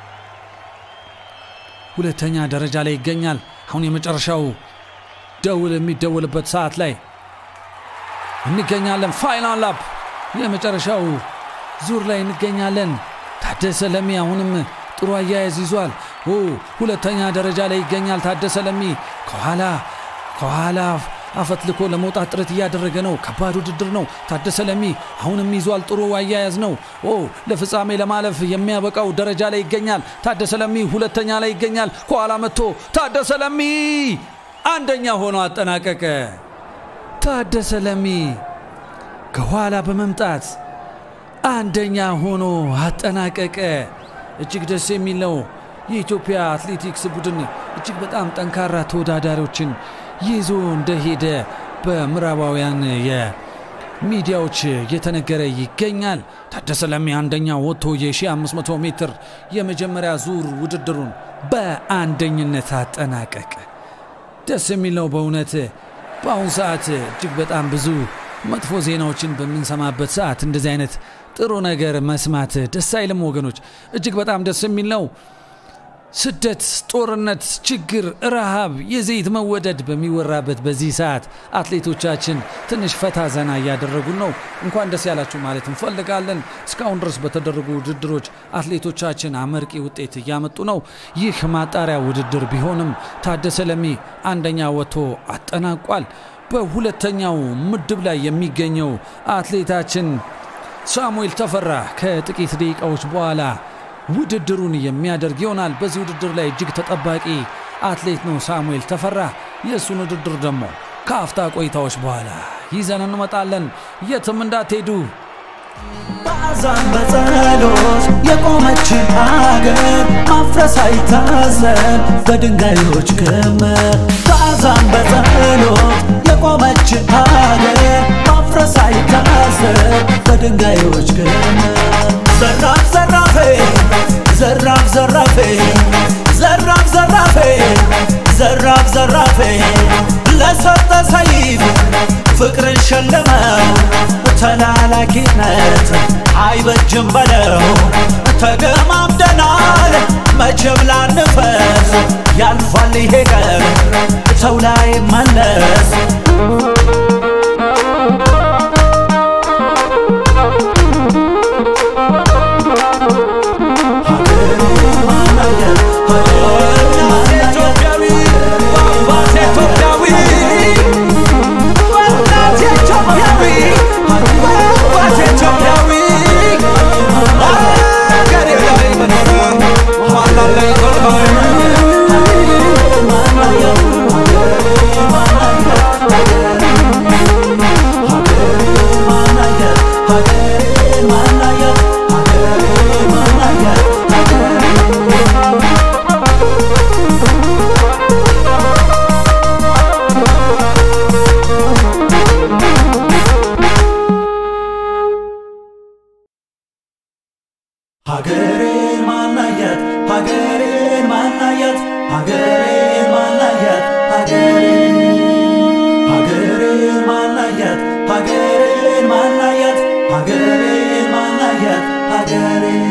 ሁለተኛ ደረጃ ላይ ይገኛል። አሁን የመጨረሻው ደውል የሚደውልበት ሰዓት ላይ እንገኛለን። ፋይናል ላፕ የመጨረሻው ዙር ላይ እንገኛለን። ታደሰ ለሚ አሁንም ጥሩ አያያዝ ይዟል። ኦ ሁለተኛ ደረጃ ላይ ይገኛል። ታደሰ ለሚ ከኋላ ከኋላ አፈትልኮ ለመውጣት ጥረት እያደረገ ነው። ከባድ ውድድር ነው። ታደሰ ለሚ አሁንም ይዟል። ጥሩ አያያዝ ነው። ኦ ለፍጻሜ ለማለፍ የሚያበቃው ደረጃ ላይ ይገኛል። ታደሰ ለሚ ሁለተኛ ላይ ይገኛል። ከኋላ መጥቶ ታደሰ ለሚ አንደኛ ሆኖ አጠናቀቀ። ታደሰ ለሚ ከኋላ በመምጣት አንደኛ ሆኖ አጠናቀቀ። እጅግ ደስ የሚል ነው። የኢትዮጵያ አትሌቲክስ ቡድን እጅግ በጣም ጠንካራ ተወዳዳሪዎችን ይዞ እንደሄደ በምዕራባውያን የሚዲያዎች እየተነገረ ይገኛል። ታደሰ ለሚ አንደኛ ወጥቶ የ1500 ሜትር የመጀመሪያ ዙር ውድድሩን በአንደኝነት አጠናቀቀ። ደስ የሚል ነው በእውነት በአሁኑ ሰዓት እጅግ በጣም ብዙ መጥፎ ዜናዎችን በምንሰማበት ሰዓት እንደዚህ አይነት ጥሩ ነገር መስማት ደስ አይልም ወገኖች። እጅግ በጣም ደስ የሚል ነው። ስደት፣ ጦርነት፣ ችግር፣ ረሃብ፣ የዘይት መወደድ በሚወራበት በዚህ ሰዓት አትሌቶቻችን ትንሽ ፈታ ዘና እያደረጉን ነው። እንኳን ደስ ያላችሁ ማለት እንፈልጋለን። እስካሁን ድረስ በተደረጉ ውድድሮች አትሌቶቻችን አመርቂ ውጤት እያመጡ ነው። ይህ ማጣሪያ ውድድር ቢሆንም ታደሰ ለሚ አንደኛ ወጥቶ አጠናቋል። በሁለተኛው ምድብ ላይ የሚገኘው አትሌታችን ሳሙኤል ተፈራ ከጥቂት ደቂቃዎች በኋላ ውድድሩን የሚያደርግ ይሆናል። በዚህ ውድድር ላይ እጅግ ተጠባቂ አትሌት ነው ሳሙኤል ተፈራ። የእሱን ውድድር ደግሞ ከአፍታ ቆይታዎች በኋላ ይዘን እንመጣለን። የትም እንዳትሄዱ። በአዛን በጸሎት የቆመችን አገር ማፍረስ አይታሰብ በድንጋዮች ክምር በአዛን በጸሎት የቆመችን አገር ማፍረስ አይታሰብ በድንጋዮች ክምር ዘራፍ ዘራፌ ዘራፍ ዘራፌ ዘራፍ ዘራፌ ዘራፍ ዘራፌ ለሰጠ ሰይፍ ፍቅርን ሸለመው ተላላኪነት አይበጅም በለው ተገማምደናል መቼም ላንፈስ ያልፋል ይሄ ቀን ሰው ላይ መለስ ሀገሬን ማናየት ሀገሬን ማናየት ሀገሬን ማናየት ሀገሬን ሀገሬን ማናየት ሀገሬን ማናየት ሀገሬን ማናየት ሀገሬን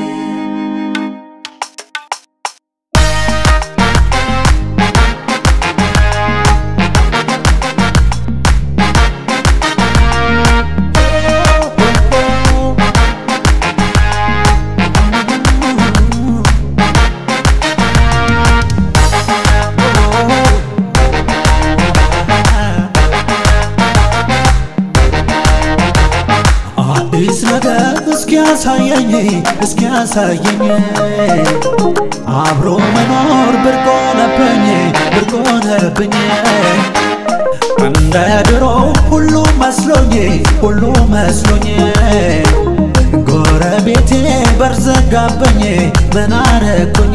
አዲስ ነገር እስኪያሳየኝ እስኪያሳየኝ አብሮ መኖር ብርቅ ሆነብኝ ብርቅ ሆነብኝ እንደ ድሮ ሁሉ መስሎኝ ሁሉ መስሎኝ ጎረቤቴ በርዘጋብኝ ምን አረኩኝ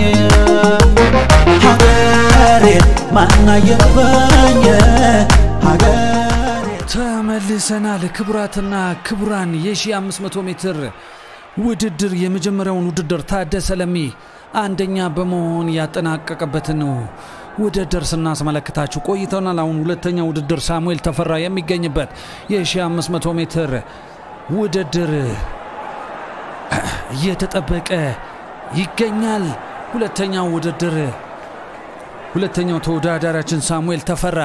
ሀገሬን ማናየበኝ ሀገሬ ተመልሰናል። ክቡራትና ክቡራን የ1500 ሜትር ውድድር የመጀመሪያውን ውድድር ታደሰ ለሚ አንደኛ በመሆን ያጠናቀቀበትን ውድድር ስናስመለክታችሁ ቆይተናል። አሁን ሁለተኛ ውድድር ሳሙኤል ተፈራ የሚገኝበት የ1500 ሜትር ውድድር እየተጠበቀ ይገኛል። ሁለተኛው ውድድር ሁለተኛው ተወዳዳሪያችን ሳሙኤል ተፈራ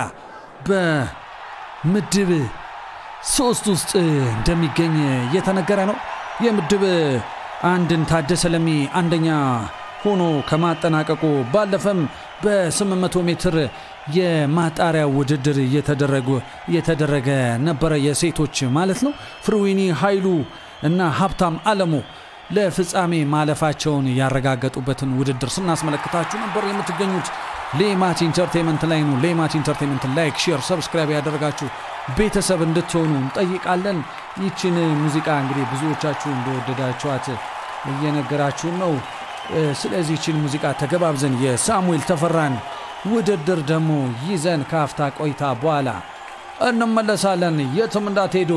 በምድብ ሶስት ውስጥ እንደሚገኝ እየተነገረ ነው። የምድብ አንድን ታደሰ ለሚ አንደኛ ሆኖ ከማጠናቀቁ ባለፈም በ800 ሜትር የማጣሪያ ውድድር እየተደረገ ነበረ፣ የሴቶች ማለት ነው። ፍርዊኒ ኃይሉ እና ሀብታም አለሙ ለፍጻሜ ማለፋቸውን ያረጋገጡበትን ውድድር ስናስመለክታችሁ ነበር። የምትገኙት ሌማት ኢንተርቴንመንት ላይ ነው። ሌማት ኢንተርቴንመንት ላይክ፣ ሼር፣ ሰብስክራይብ ያደረጋችሁ ቤተሰብ እንድትሆኑ እንጠይቃለን። ይችን ሙዚቃ እንግዲህ ብዙዎቻችሁ እንደወደዳችኋት እየነገራችሁን ነው። ስለዚህ ይችን ሙዚቃ ተገባብዘን የሳሙኤል ተፈራን ውድድር ደግሞ ይዘን ከአፍታ ቆይታ በኋላ እንመለሳለን። የትም እንዳትሄዱ።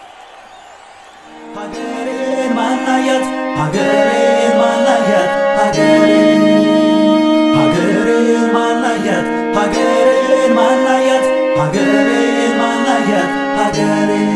ሀገሬን ማናያት ሀገሬን ማናያት ሀገሬን ሀገሬን ማናያት ሀገሬን ማናያት ሀገሬን ማናያት ሀገሬን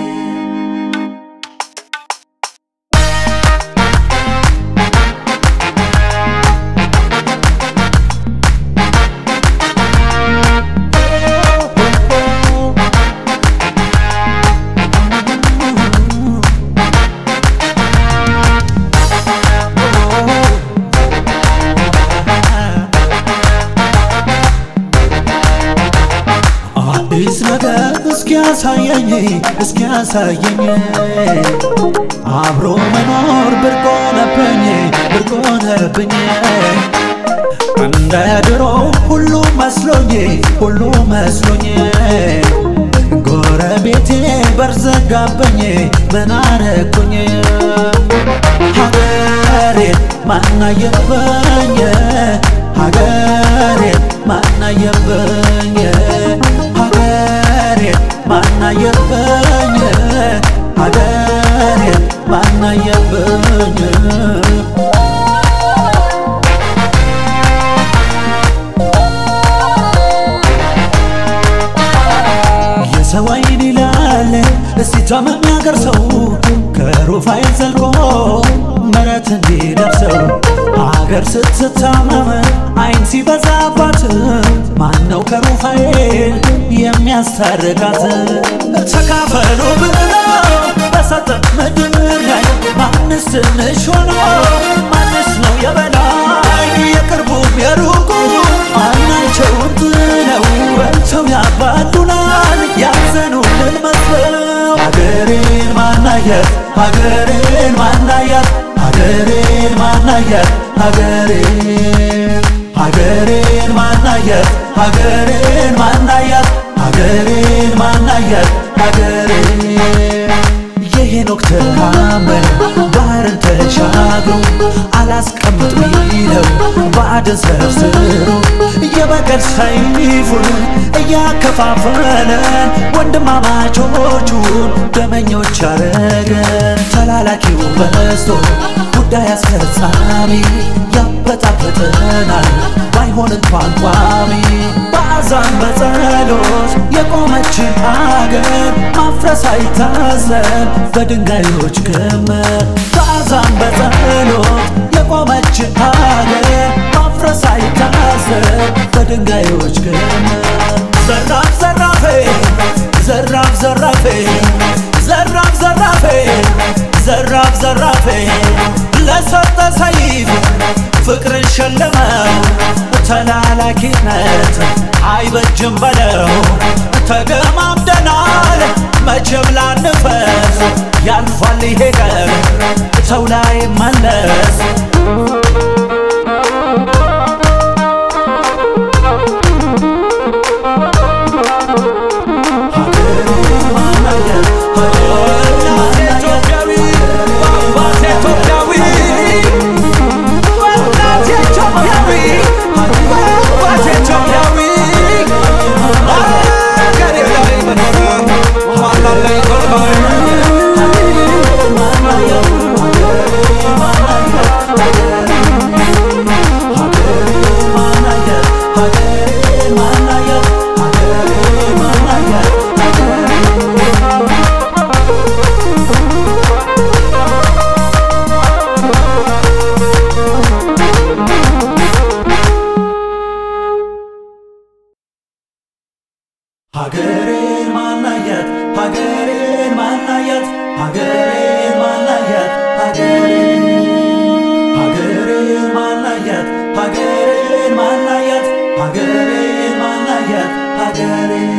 አዲስ ነገር እስኪያሳየኝ እስኪያሳየኝ አብሮ መኖር ብርቅ ሆነብኝ ብርቅ ሆነብኝ እንደ ድሮ ሁሉ መስሎኝ ሁሉ መስሎኝ ጎረቤቴ በርዘጋብኝ ምን አረኩኝ ሀገሬን ማናየበኝ ሀገሬን ማናየበኝ ሀገሬን ማናየበኝ ሀገሬን ማናየበኝ የሰው አይን ይላል እስቲ ታመም ያገር ሰው ከሩፋኤል ዘልቆ ምረት እንዲደርሰው አገር ስትታመም አይን ሲበዛባት ማነው ከሩፋኤል የሚያስታርቃት? ተካፈሉ ብለው በሰጠን ምድር ላይ ማንስ ትንሽ ሆኖ ማንስ ነው የበላይ? የቅርቡም የሩቁ አይናቸውን ጥለው በልተው ያባሉናል ያዘኑልን መስለው ሀገሬን ማናየት ሀገሬን ማናያት ሀገሬን ማናያት ሀገሬን ሀገሬን ማናየት ሀገሬን ማናያት ሀገሬን ማናያት ሀገሬን የሄኖክ ተአምር ባህርን ተሻግሮ አላስቀምጥ ቢለው ባዕድን ሰርስሮ የበቀል ሰይፉን እያከፋፈለን ወንድማማቾቹን ደመኞች አረገን። ተላላኪው በዝቶ ጉዳይ አስፈጻሚ ያበጣበጠናል ባይሆን እንኳን ቋሚ በአዛን በጸሎት የቆመችን አገር ማፍረስ አይታሰብ በድንጋዮች ክምር በአዛን በጸሎት የቆመችን አገር ማፍረስ አይታሰብ በድንጋዮች ክምር ዘራፍ ዘራፌ ዘራፍ ዘራፌ ዘራፍ ዘራፌ ዘራፍ ዘራፌ ለሰጠ ሰይፍ ፍቅርን ሸለመው ተላላኪነት አይበጅም በለው ተገማምደናል መቼም ላንፈስ ያልፋል ይሄ ቀን ሰው ላይ መለስ ኢትዮጵያዊ ሀገሬን ማናያት ሀገሬን ማናያት ሀገሬን ማናያት ሀገሬን ሀገሬን ማናያት ሀገሬን ማናያት ሀገሬን ማናያት ሀገሬን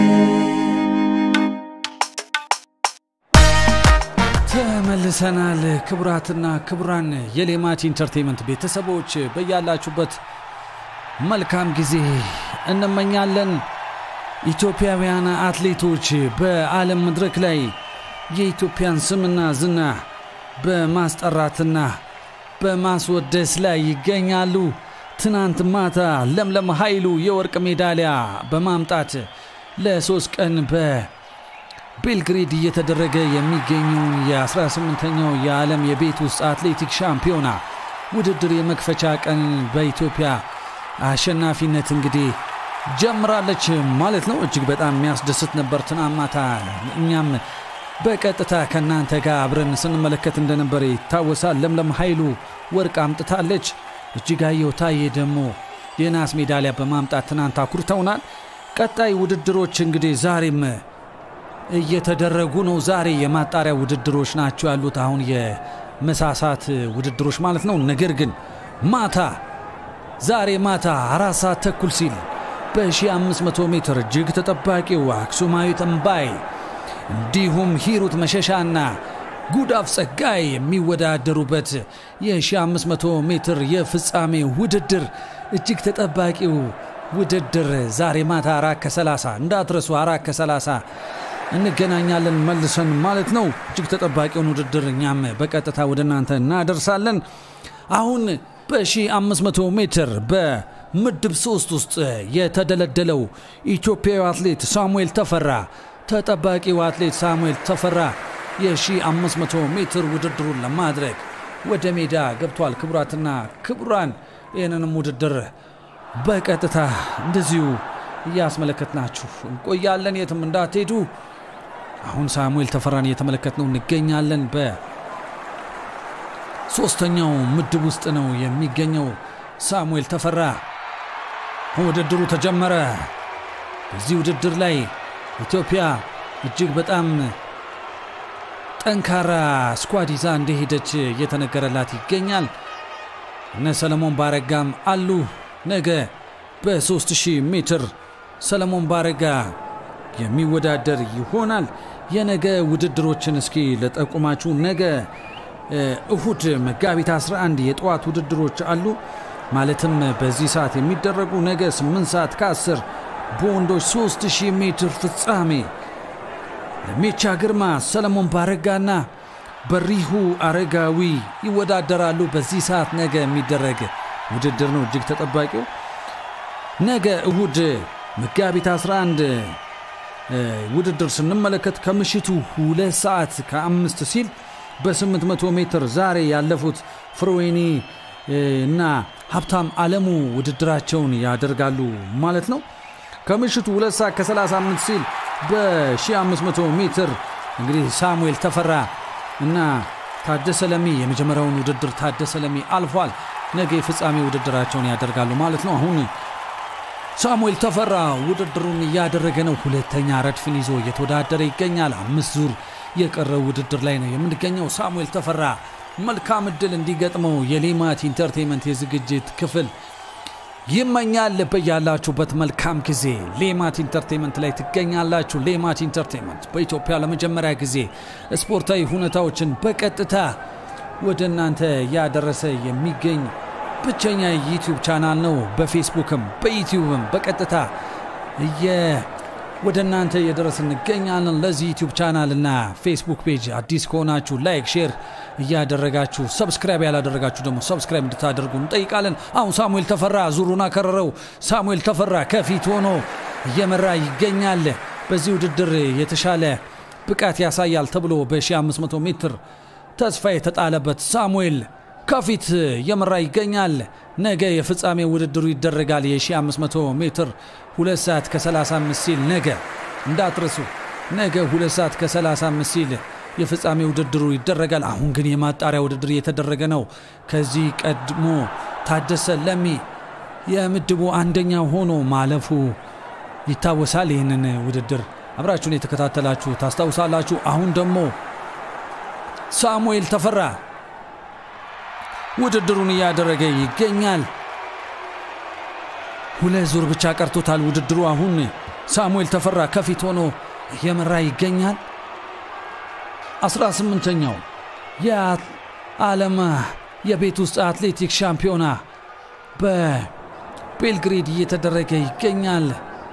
ተመልሰናል። ክቡራትና ክቡራን የሌማት ኢንተርቴንመንት ቤተሰቦች በያላችሁበት መልካም ጊዜ እንመኛለን። ኢትዮጵያውያን አትሌቶች በዓለም መድረክ ላይ የኢትዮጵያን ስምና ዝና በማስጠራትና በማስወደስ ላይ ይገኛሉ። ትናንት ማታ ለምለም ኃይሉ የወርቅ ሜዳሊያ በማምጣት ለሶስት ቀን በቤልግሬድ እየተደረገ የሚገኘውን የ18ኛው የዓለም የቤት ውስጥ አትሌቲክ ሻምፒዮና ውድድር የመክፈቻ ቀን በኢትዮጵያ አሸናፊነት እንግዲህ ጀምራለች ማለት ነው። እጅግ በጣም የሚያስደስት ነበር። ትናንት ማታ እኛም በቀጥታ ከእናንተ ጋር አብረን ስንመለከት እንደነበረ ይታወሳል። ለምለም ኃይሉ ወርቅ አምጥታለች። እጅጋየሁ ታዬ ደግሞ የናስ ሜዳሊያ በማምጣት ትናንት አኩርተውናል። ቀጣይ ውድድሮች እንግዲህ ዛሬም እየተደረጉ ነው። ዛሬ የማጣሪያ ውድድሮች ናቸው ያሉት፣ አሁን የመሳሳት ውድድሮች ማለት ነው። ነገር ግን ማታ ዛሬ ማታ አራት ሰዓት ተኩል ሲል በ1500 ሜትር እጅግ ተጠባቂው አክሱማዊት እምባይ እንዲሁም ሂሩት መሸሻና ጉዳፍ ጸጋይ የሚወዳደሩበት የ1500 ሜትር የፍጻሜ ውድድር እጅግ ተጠባቂው ውድድር ዛሬ ማታ አራት ከ30 እንዳትረሱ፣ አራት ከ30 እንገናኛለን መልሰን ማለት ነው። እጅግ ተጠባቂውን ውድድር እኛም በቀጥታ ወደ እናንተ እናደርሳለን። አሁን በ1500 ሜትር በምድብ ሶስት ውስጥ የተደለደለው ኢትዮጵያዊ አትሌት ሳሙኤል ተፈራ ተጠባቂው አትሌት ሳሙኤል ተፈራ የ1500 ሜትር ውድድሩን ለማድረግ ወደ ሜዳ ገብቷል። ክቡራትና ክቡራን ይህንንም ውድድር በቀጥታ እንደዚሁ እያስመለከትናችሁ እንቆያለን። የትም እንዳትሄዱ። አሁን ሳሙኤል ተፈራን እየተመለከትነው እንገኛለን። በሶስተኛው ምድብ ውስጥ ነው የሚገኘው ሳሙኤል ተፈራ። ውድድሩ ተጀመረ። በዚህ ውድድር ላይ ኢትዮጵያ እጅግ በጣም ጠንካራ ስኳድ ይዛ እንደሄደች እየተነገረላት ይገኛል። እነ ሰለሞን ባረጋም አሉ። ነገ በ3000 ሜትር ሰለሞን ባረጋ የሚወዳደር ይሆናል። የነገ ውድድሮችን እስኪ ለጠቁማችሁ። ነገ እሁድ መጋቢት 11 የጠዋት ውድድሮች አሉ። ማለትም በዚህ ሰዓት የሚደረጉ ነገ 8 ሰዓት ከ10 በወንዶች 3000 ሜትር ፍጻሜ ለሜቻ ግርማ፣ ሰለሞን ባረጋና በሪሁ አረጋዊ ይወዳደራሉ። በዚህ ሰዓት ነገ የሚደረግ ውድድር ነው እጅግ ተጠባቂው። ነገ እሁድ መጋቢት 11 ውድድር ስንመለከት ከምሽቱ ሁለት ሰዓት ከአምስት ሲል በ800 ሜትር ዛሬ ያለፉት ፍሮዌኒ እና ሀብታም አለሙ ውድድራቸውን ያደርጋሉ ማለት ነው። ከምሽቱ ሁለት ሰዓት ከ35 ሲል በ1500 ሜትር እንግዲህ ሳሙኤል ተፈራ እና ታደሰ ለሚ የመጀመሪያውን ውድድር ታደሰ ለሚ አልፏል። ነገ የፍጻሜ ውድድራቸውን ያደርጋሉ ማለት ነው። አሁን ሳሙኤል ተፈራ ውድድሩን እያደረገ ነው። ሁለተኛ ረድፍን ይዞ እየተወዳደረ ይገኛል። አምስት ዙር የቀረው ውድድር ላይ ነው የምንገኘው። ሳሙኤል ተፈራ መልካም እድል እንዲገጥመው የሌማት ኢንተርቴንመንት የዝግጅት ክፍል ይመኛል። በያላችሁበት መልካም ጊዜ ሌማት ኢንተርቴንመንት ላይ ትገኛላችሁ። ሌማት ኢንተርቴንመንት በኢትዮጵያ ለመጀመሪያ ጊዜ ስፖርታዊ ሁኔታዎችን በቀጥታ ወደ እናንተ እያደረሰ የሚገኝ ብቸኛ ዩቲዩብ ቻናል ነው። በፌስቡክም በዩቲዩብም በቀጥታ ወደ እናንተ እየደረስ እንገኛለን። ለዚህ ዩቲዩብ ቻናል እና ፌስቡክ ፔጅ አዲስ ከሆናችሁ ላይክ፣ ሼር እያደረጋችሁ ሰብስክራይብ ያላደረጋችሁ ደግሞ ሰብስክራይብ እንድታደርጉ እንጠይቃለን። አሁን ሳሙኤል ተፈራ ዙሩን አከረረው። ሳሙኤል ተፈራ ከፊት ሆኖ እየመራ ይገኛል። በዚህ ውድድር የተሻለ ብቃት ያሳያል ተብሎ በ1500 ሜትር ተስፋ የተጣለበት ሳሙኤል ከፊት እየመራ ይገኛል። ነገ የፍጻሜ ውድድሩ ይደረጋል። የ1500 ሜትር 2 ሰዓት ከ35 ሲል ነገ እንዳትረሱ፣ ነገ 2 ሰዓት ከ35 ሲል የፍጻሜ ውድድሩ ይደረጋል። አሁን ግን የማጣሪያ ውድድር እየተደረገ ነው። ከዚህ ቀድሞ ታደሰ ለሚ የምድቡ አንደኛ ሆኖ ማለፉ ይታወሳል። ይህንን ውድድር አብራችሁን የተከታተላችሁ ታስታውሳላችሁ። አሁን ደግሞ ሳሙኤል ተፈራ ውድድሩን እያደረገ ይገኛል። ሁለት ዙር ብቻ ቀርቶታል ውድድሩ። አሁን ሳሙኤል ተፈራ ከፊት ሆኖ እየመራ ይገኛል። 18ኛው የዓለም የቤት ውስጥ አትሌቲክስ ሻምፒዮና በቤልግሬድ እየተደረገ ይገኛል።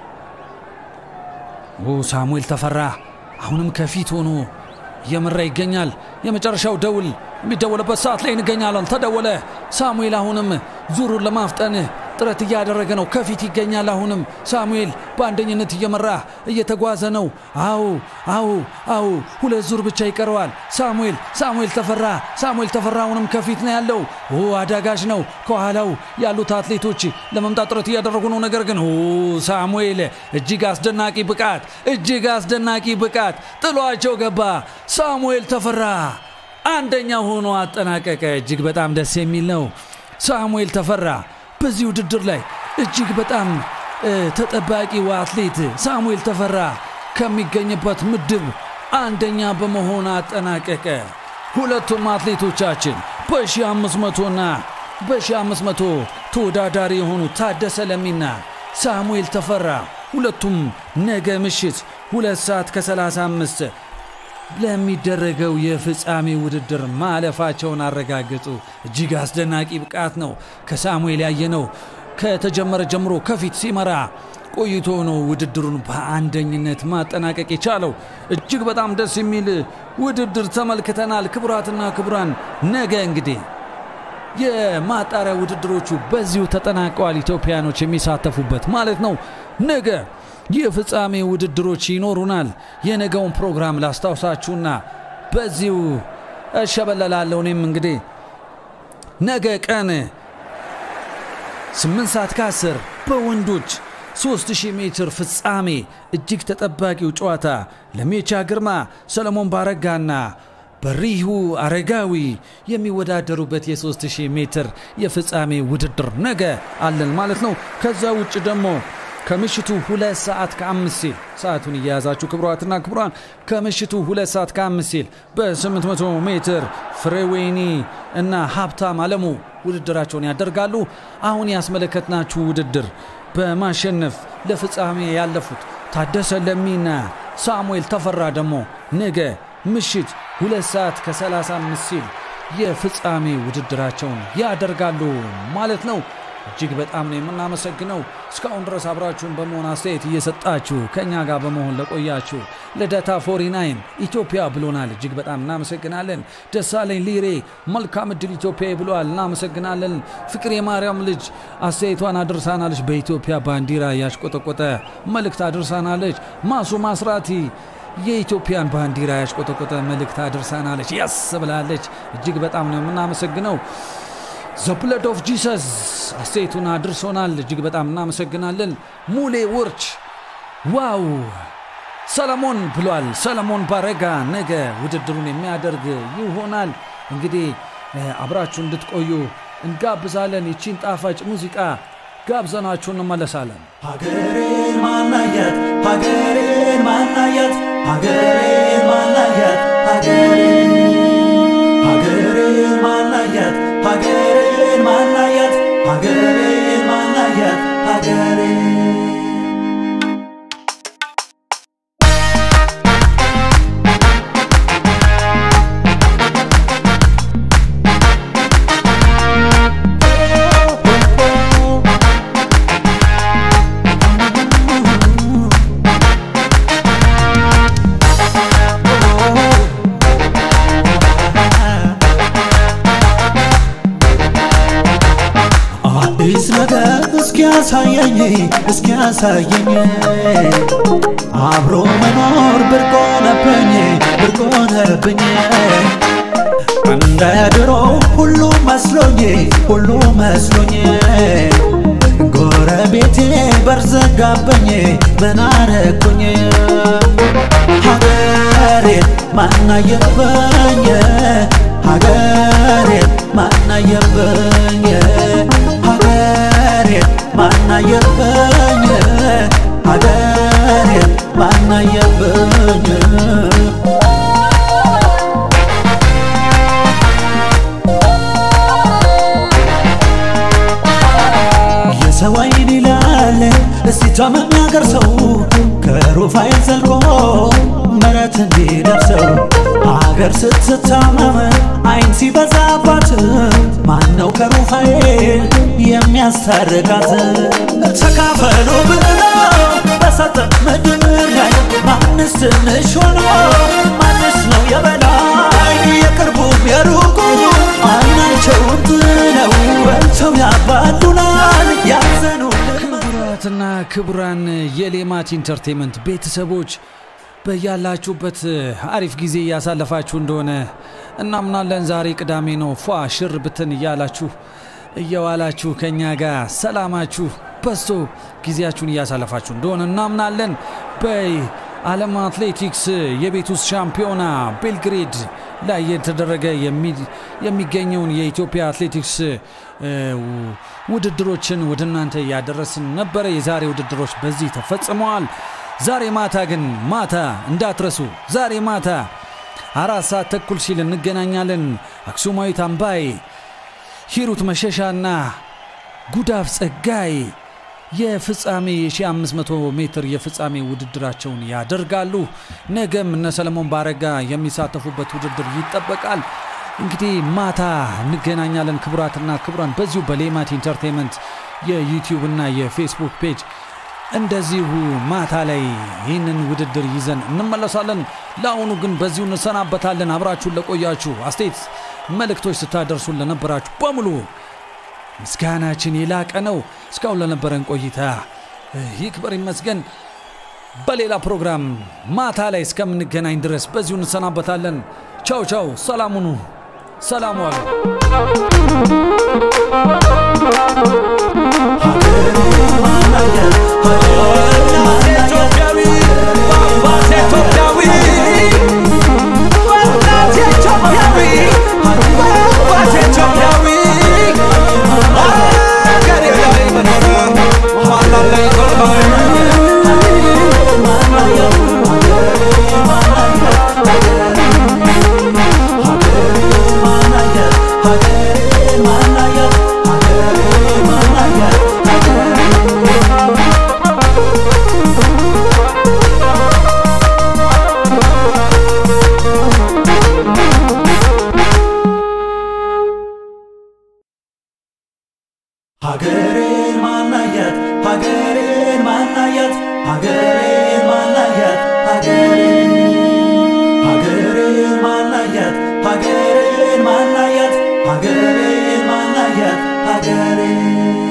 ኦ ሳሙኤል ተፈራ አሁንም ከፊት ሆኖ እየመራ ይገኛል። የመጨረሻው ደውል የሚደወልበት ሰዓት ላይ እንገኛለን። ተደወለ። ሳሙኤል አሁንም ዙሩን ለማፍጠን ጥረት እያደረገ ነው። ከፊት ይገኛል። አሁንም ሳሙኤል በአንደኝነት እየመራ እየተጓዘ ነው። አዎ አዎ አዎ፣ ሁለት ዙር ብቻ ይቀረዋል። ሳሙኤል ሳሙኤል ተፈራ ሳሙኤል ተፈራ አሁንም ከፊት ነው ያለው። ኦ አዳጋች ነው። ከኋላው ያሉት አትሌቶች ለመምጣት ጥረት እያደረጉ ነው። ነገር ግን ኦ ሳሙኤል እጅግ አስደናቂ ብቃት እጅግ አስደናቂ ብቃት ጥሏቸው ገባ። ሳሙኤል ተፈራ አንደኛ ሆኖ አጠናቀቀ። እጅግ በጣም ደስ የሚል ነው። ሳሙኤል ተፈራ በዚህ ውድድር ላይ እጅግ በጣም ተጠባቂው አትሌት ሳሙኤል ተፈራ ከሚገኝበት ምድብ አንደኛ በመሆን አጠናቀቀ። ሁለቱም አትሌቶቻችን በ1500ና በ1500 ተወዳዳሪ የሆኑ ታደሰ ለሚና ሳሙኤል ተፈራ ሁለቱም ነገ ምሽት ሁለት ሰዓት ከ35 ለሚደረገው የፍጻሜ ውድድር ማለፋቸውን አረጋገጡ። እጅግ አስደናቂ ብቃት ነው ከሳሙኤል ያየነው። ከተጀመረ ጀምሮ ከፊት ሲመራ ቆይቶ ነው ውድድሩን በአንደኝነት ማጠናቀቅ የቻለው። እጅግ በጣም ደስ የሚል ውድድር ተመልክተናል። ክቡራትና ክቡራን ነገ እንግዲህ የማጣሪያ ውድድሮቹ በዚሁ ተጠናቀዋል። ኢትዮጵያኖች የሚሳተፉበት ማለት ነው። ነገ የፍጻሜ ውድድሮች ይኖሩናል። የነገውን ፕሮግራም ላስታውሳችሁና በዚሁ እሸበለላለሁ። እኔም እንግዲህ ነገ ቀን 8 ሰዓት ከ10 በወንዶች 3000 ሜትር ፍጻሜ እጅግ ተጠባቂው ጨዋታ ለሜቻ ግርማ፣ ሰለሞን ባረጋና በሪሁ አረጋዊ የሚወዳደሩበት የ3000 ሜትር የፍጻሜ ውድድር ነገ አለን ማለት ነው። ከዛ ውጭ ደግሞ ከምሽቱ ሁለት ሰዓት ከአምስት ሲል ሰዓቱን እየያዛችሁ ክቡራትና ክቡራን ከምሽቱ ሁለት ሰዓት ከአምስት ሲል በ800 ሜትር ፍሬዌኒ እና ሀብታም አለሙ ውድድራቸውን ያደርጋሉ። አሁን ያስመለከትናችሁ ውድድር በማሸነፍ ለፍጻሜ ያለፉት ታደሰ ለሚና ሳሙኤል ተፈራ ደግሞ ነገ ምሽት ሁለት ሰዓት ከ35 ሲል የፍጻሜ ውድድራቸውን ያደርጋሉ ማለት ነው። እጅግ በጣም ነው የምናመሰግነው። እስካሁን ድረስ አብራችሁን በመሆን አስተያየት እየሰጣችሁ ከእኛ ጋር በመሆን ለቆያችሁ ልደታ ፎሪናይን ኢትዮጵያ ብሎናል። እጅግ በጣም እናመሰግናለን። ደሳለኝ ሊሬ መልካም እድል ኢትዮጵያ ብለዋል። እናመሰግናለን። ፍቅር የማርያም ልጅ አስተያየቷን አድርሳናለች። በኢትዮጵያ ባንዲራ ያሽቆጠቆጠ መልእክት አድርሳናለች። ማሱ ማስራቲ የኢትዮጵያን ባንዲራ ያሽቆጠቆጠ መልእክት አድርሳናለች። ያስ ብላለች። እጅግ በጣም ነው የምናመሰግነው። ዘ ብለድ ኦፍ ጂሰስ አስተያየቱን አድርሶናል። እጅግ በጣም እናመሰግናለን። ሙሌ ውርች ዋው ሰለሞን ብሏል። ሰለሞን ባረጋ ነገ ውድድሩን የሚያደርግ ይሆናል። እንግዲህ አብራችሁ እንድትቆዩ እንጋብዛለን። ይቺን ጣፋጭ ሙዚቃ ጋብዘናችሁ እንመለሳለን። ሀገሬን ማናየት ሀገሬን ማናየት ሀገሬን ማናየት ሀገሬን ሀገሬን ማናየት ሀገሬን ማናየት ሀገሬን ማናየት ሀገሬን አዲስ ነገር እስኪያሳየኝ እስኪያሳየኝ አብሮ መኖር ብርቅ ሆነብኝ ብርቅ ሆነብኝ እንደ ድሮ ሁሉ መስሎኝ ሁሉ መስሎኝ ጎረቤቴ በርዘጋበኝ ምን አረኩኝ ሀገሬን ማናየበኝ ሀገሬን ማናየበኝ ሀገሬን ማናየበኝ ሀገሬን ማናየብኝ የሰው አይን ይላል እስቲ ታመም ያገር ሰው ከሩፋኤል ዘልቆ ምረት እንዲደርሰው አገር ስትታመም አይን ሲበዛባት ማነው ከሩፋኤል የሚያስታርቃት? ተካፈሉ ብለው በሰጠን ምድር ላይ ማንስ ትንሽ ሆኖ ማንስ ነው የበላይ? የቅርቡም የሩቁ አይናቸውን ጥለው በልተው ያባሉናል ያዘኑልን ክቡራትና ክቡራን የሌማት ኢንተርቴንመንት ቤተሰቦች በያላችሁበት አሪፍ ጊዜ እያሳለፋችሁ እንደሆነ እናምናለን። ዛሬ ቅዳሜ ነው። ፏ ሽር ብትን እያላችሁ እየዋላችሁ ከእኛ ጋር ሰላማችሁ በዝቶ ጊዜያችሁን እያሳለፋችሁ እንደሆነ እናምናለን። በዓለም አትሌቲክስ የቤት ውስጥ ሻምፒዮና ቤልግሬድ ላይ የተደረገ የሚ- የሚገኘውን የኢትዮጵያ አትሌቲክስ እ, ውድድሮችን ወደ እናንተ እያደረስን ነበረ። የዛሬ ውድድሮች በዚህ ተፈጽመዋል። ዛሬ ማታ ግን ማታ እንዳትረሱ፣ ዛሬ ማታ አራት ሰዓት ተኩል ሲል እንገናኛለን። አክሱማዊት አምባይ ሂሩት መሸሻና ጉዳፍ ጸጋይ የፍጻሜ የ1500 ሜትር የፍጻሜ ውድድራቸውን ያደርጋሉ። ነገም እነ ሰለሞን ባረጋ የሚሳተፉበት ውድድር ይጠበቃል። እንግዲህ ማታ እንገናኛለን። ክቡራትና ክቡራን በዚሁ በሌማት ኢንተርቴንመንት የዩቲዩብ እና የፌስቡክ ፔጅ እንደዚሁ ማታ ላይ ይህንን ውድድር ይዘን እንመለሳለን። ለአሁኑ ግን በዚሁ እንሰናበታለን። አብራችሁን ለቆያችሁ አስተያየት መልእክቶች ስታደርሱን ለነበራችሁ በሙሉ ምስጋናችን የላቀ ነው። እስካሁን ለነበረን ቆይታ እ, ይክበር ይመስገን። በሌላ ፕሮግራም ማታ ላይ እስከምንገናኝ ድረስ በዚሁ እንሰናበታለን። ቻው ቻው። ሰላም ሁኑ። ሰላም ዋሉ። ሀገሬን ማናያት ሀገሬን ማናያት ሀገሬን ማናያት ሀገሬን ሀገሬን ማናያት ሀገሬን ማናያት ሀገሬን ማናያት ሀገሬን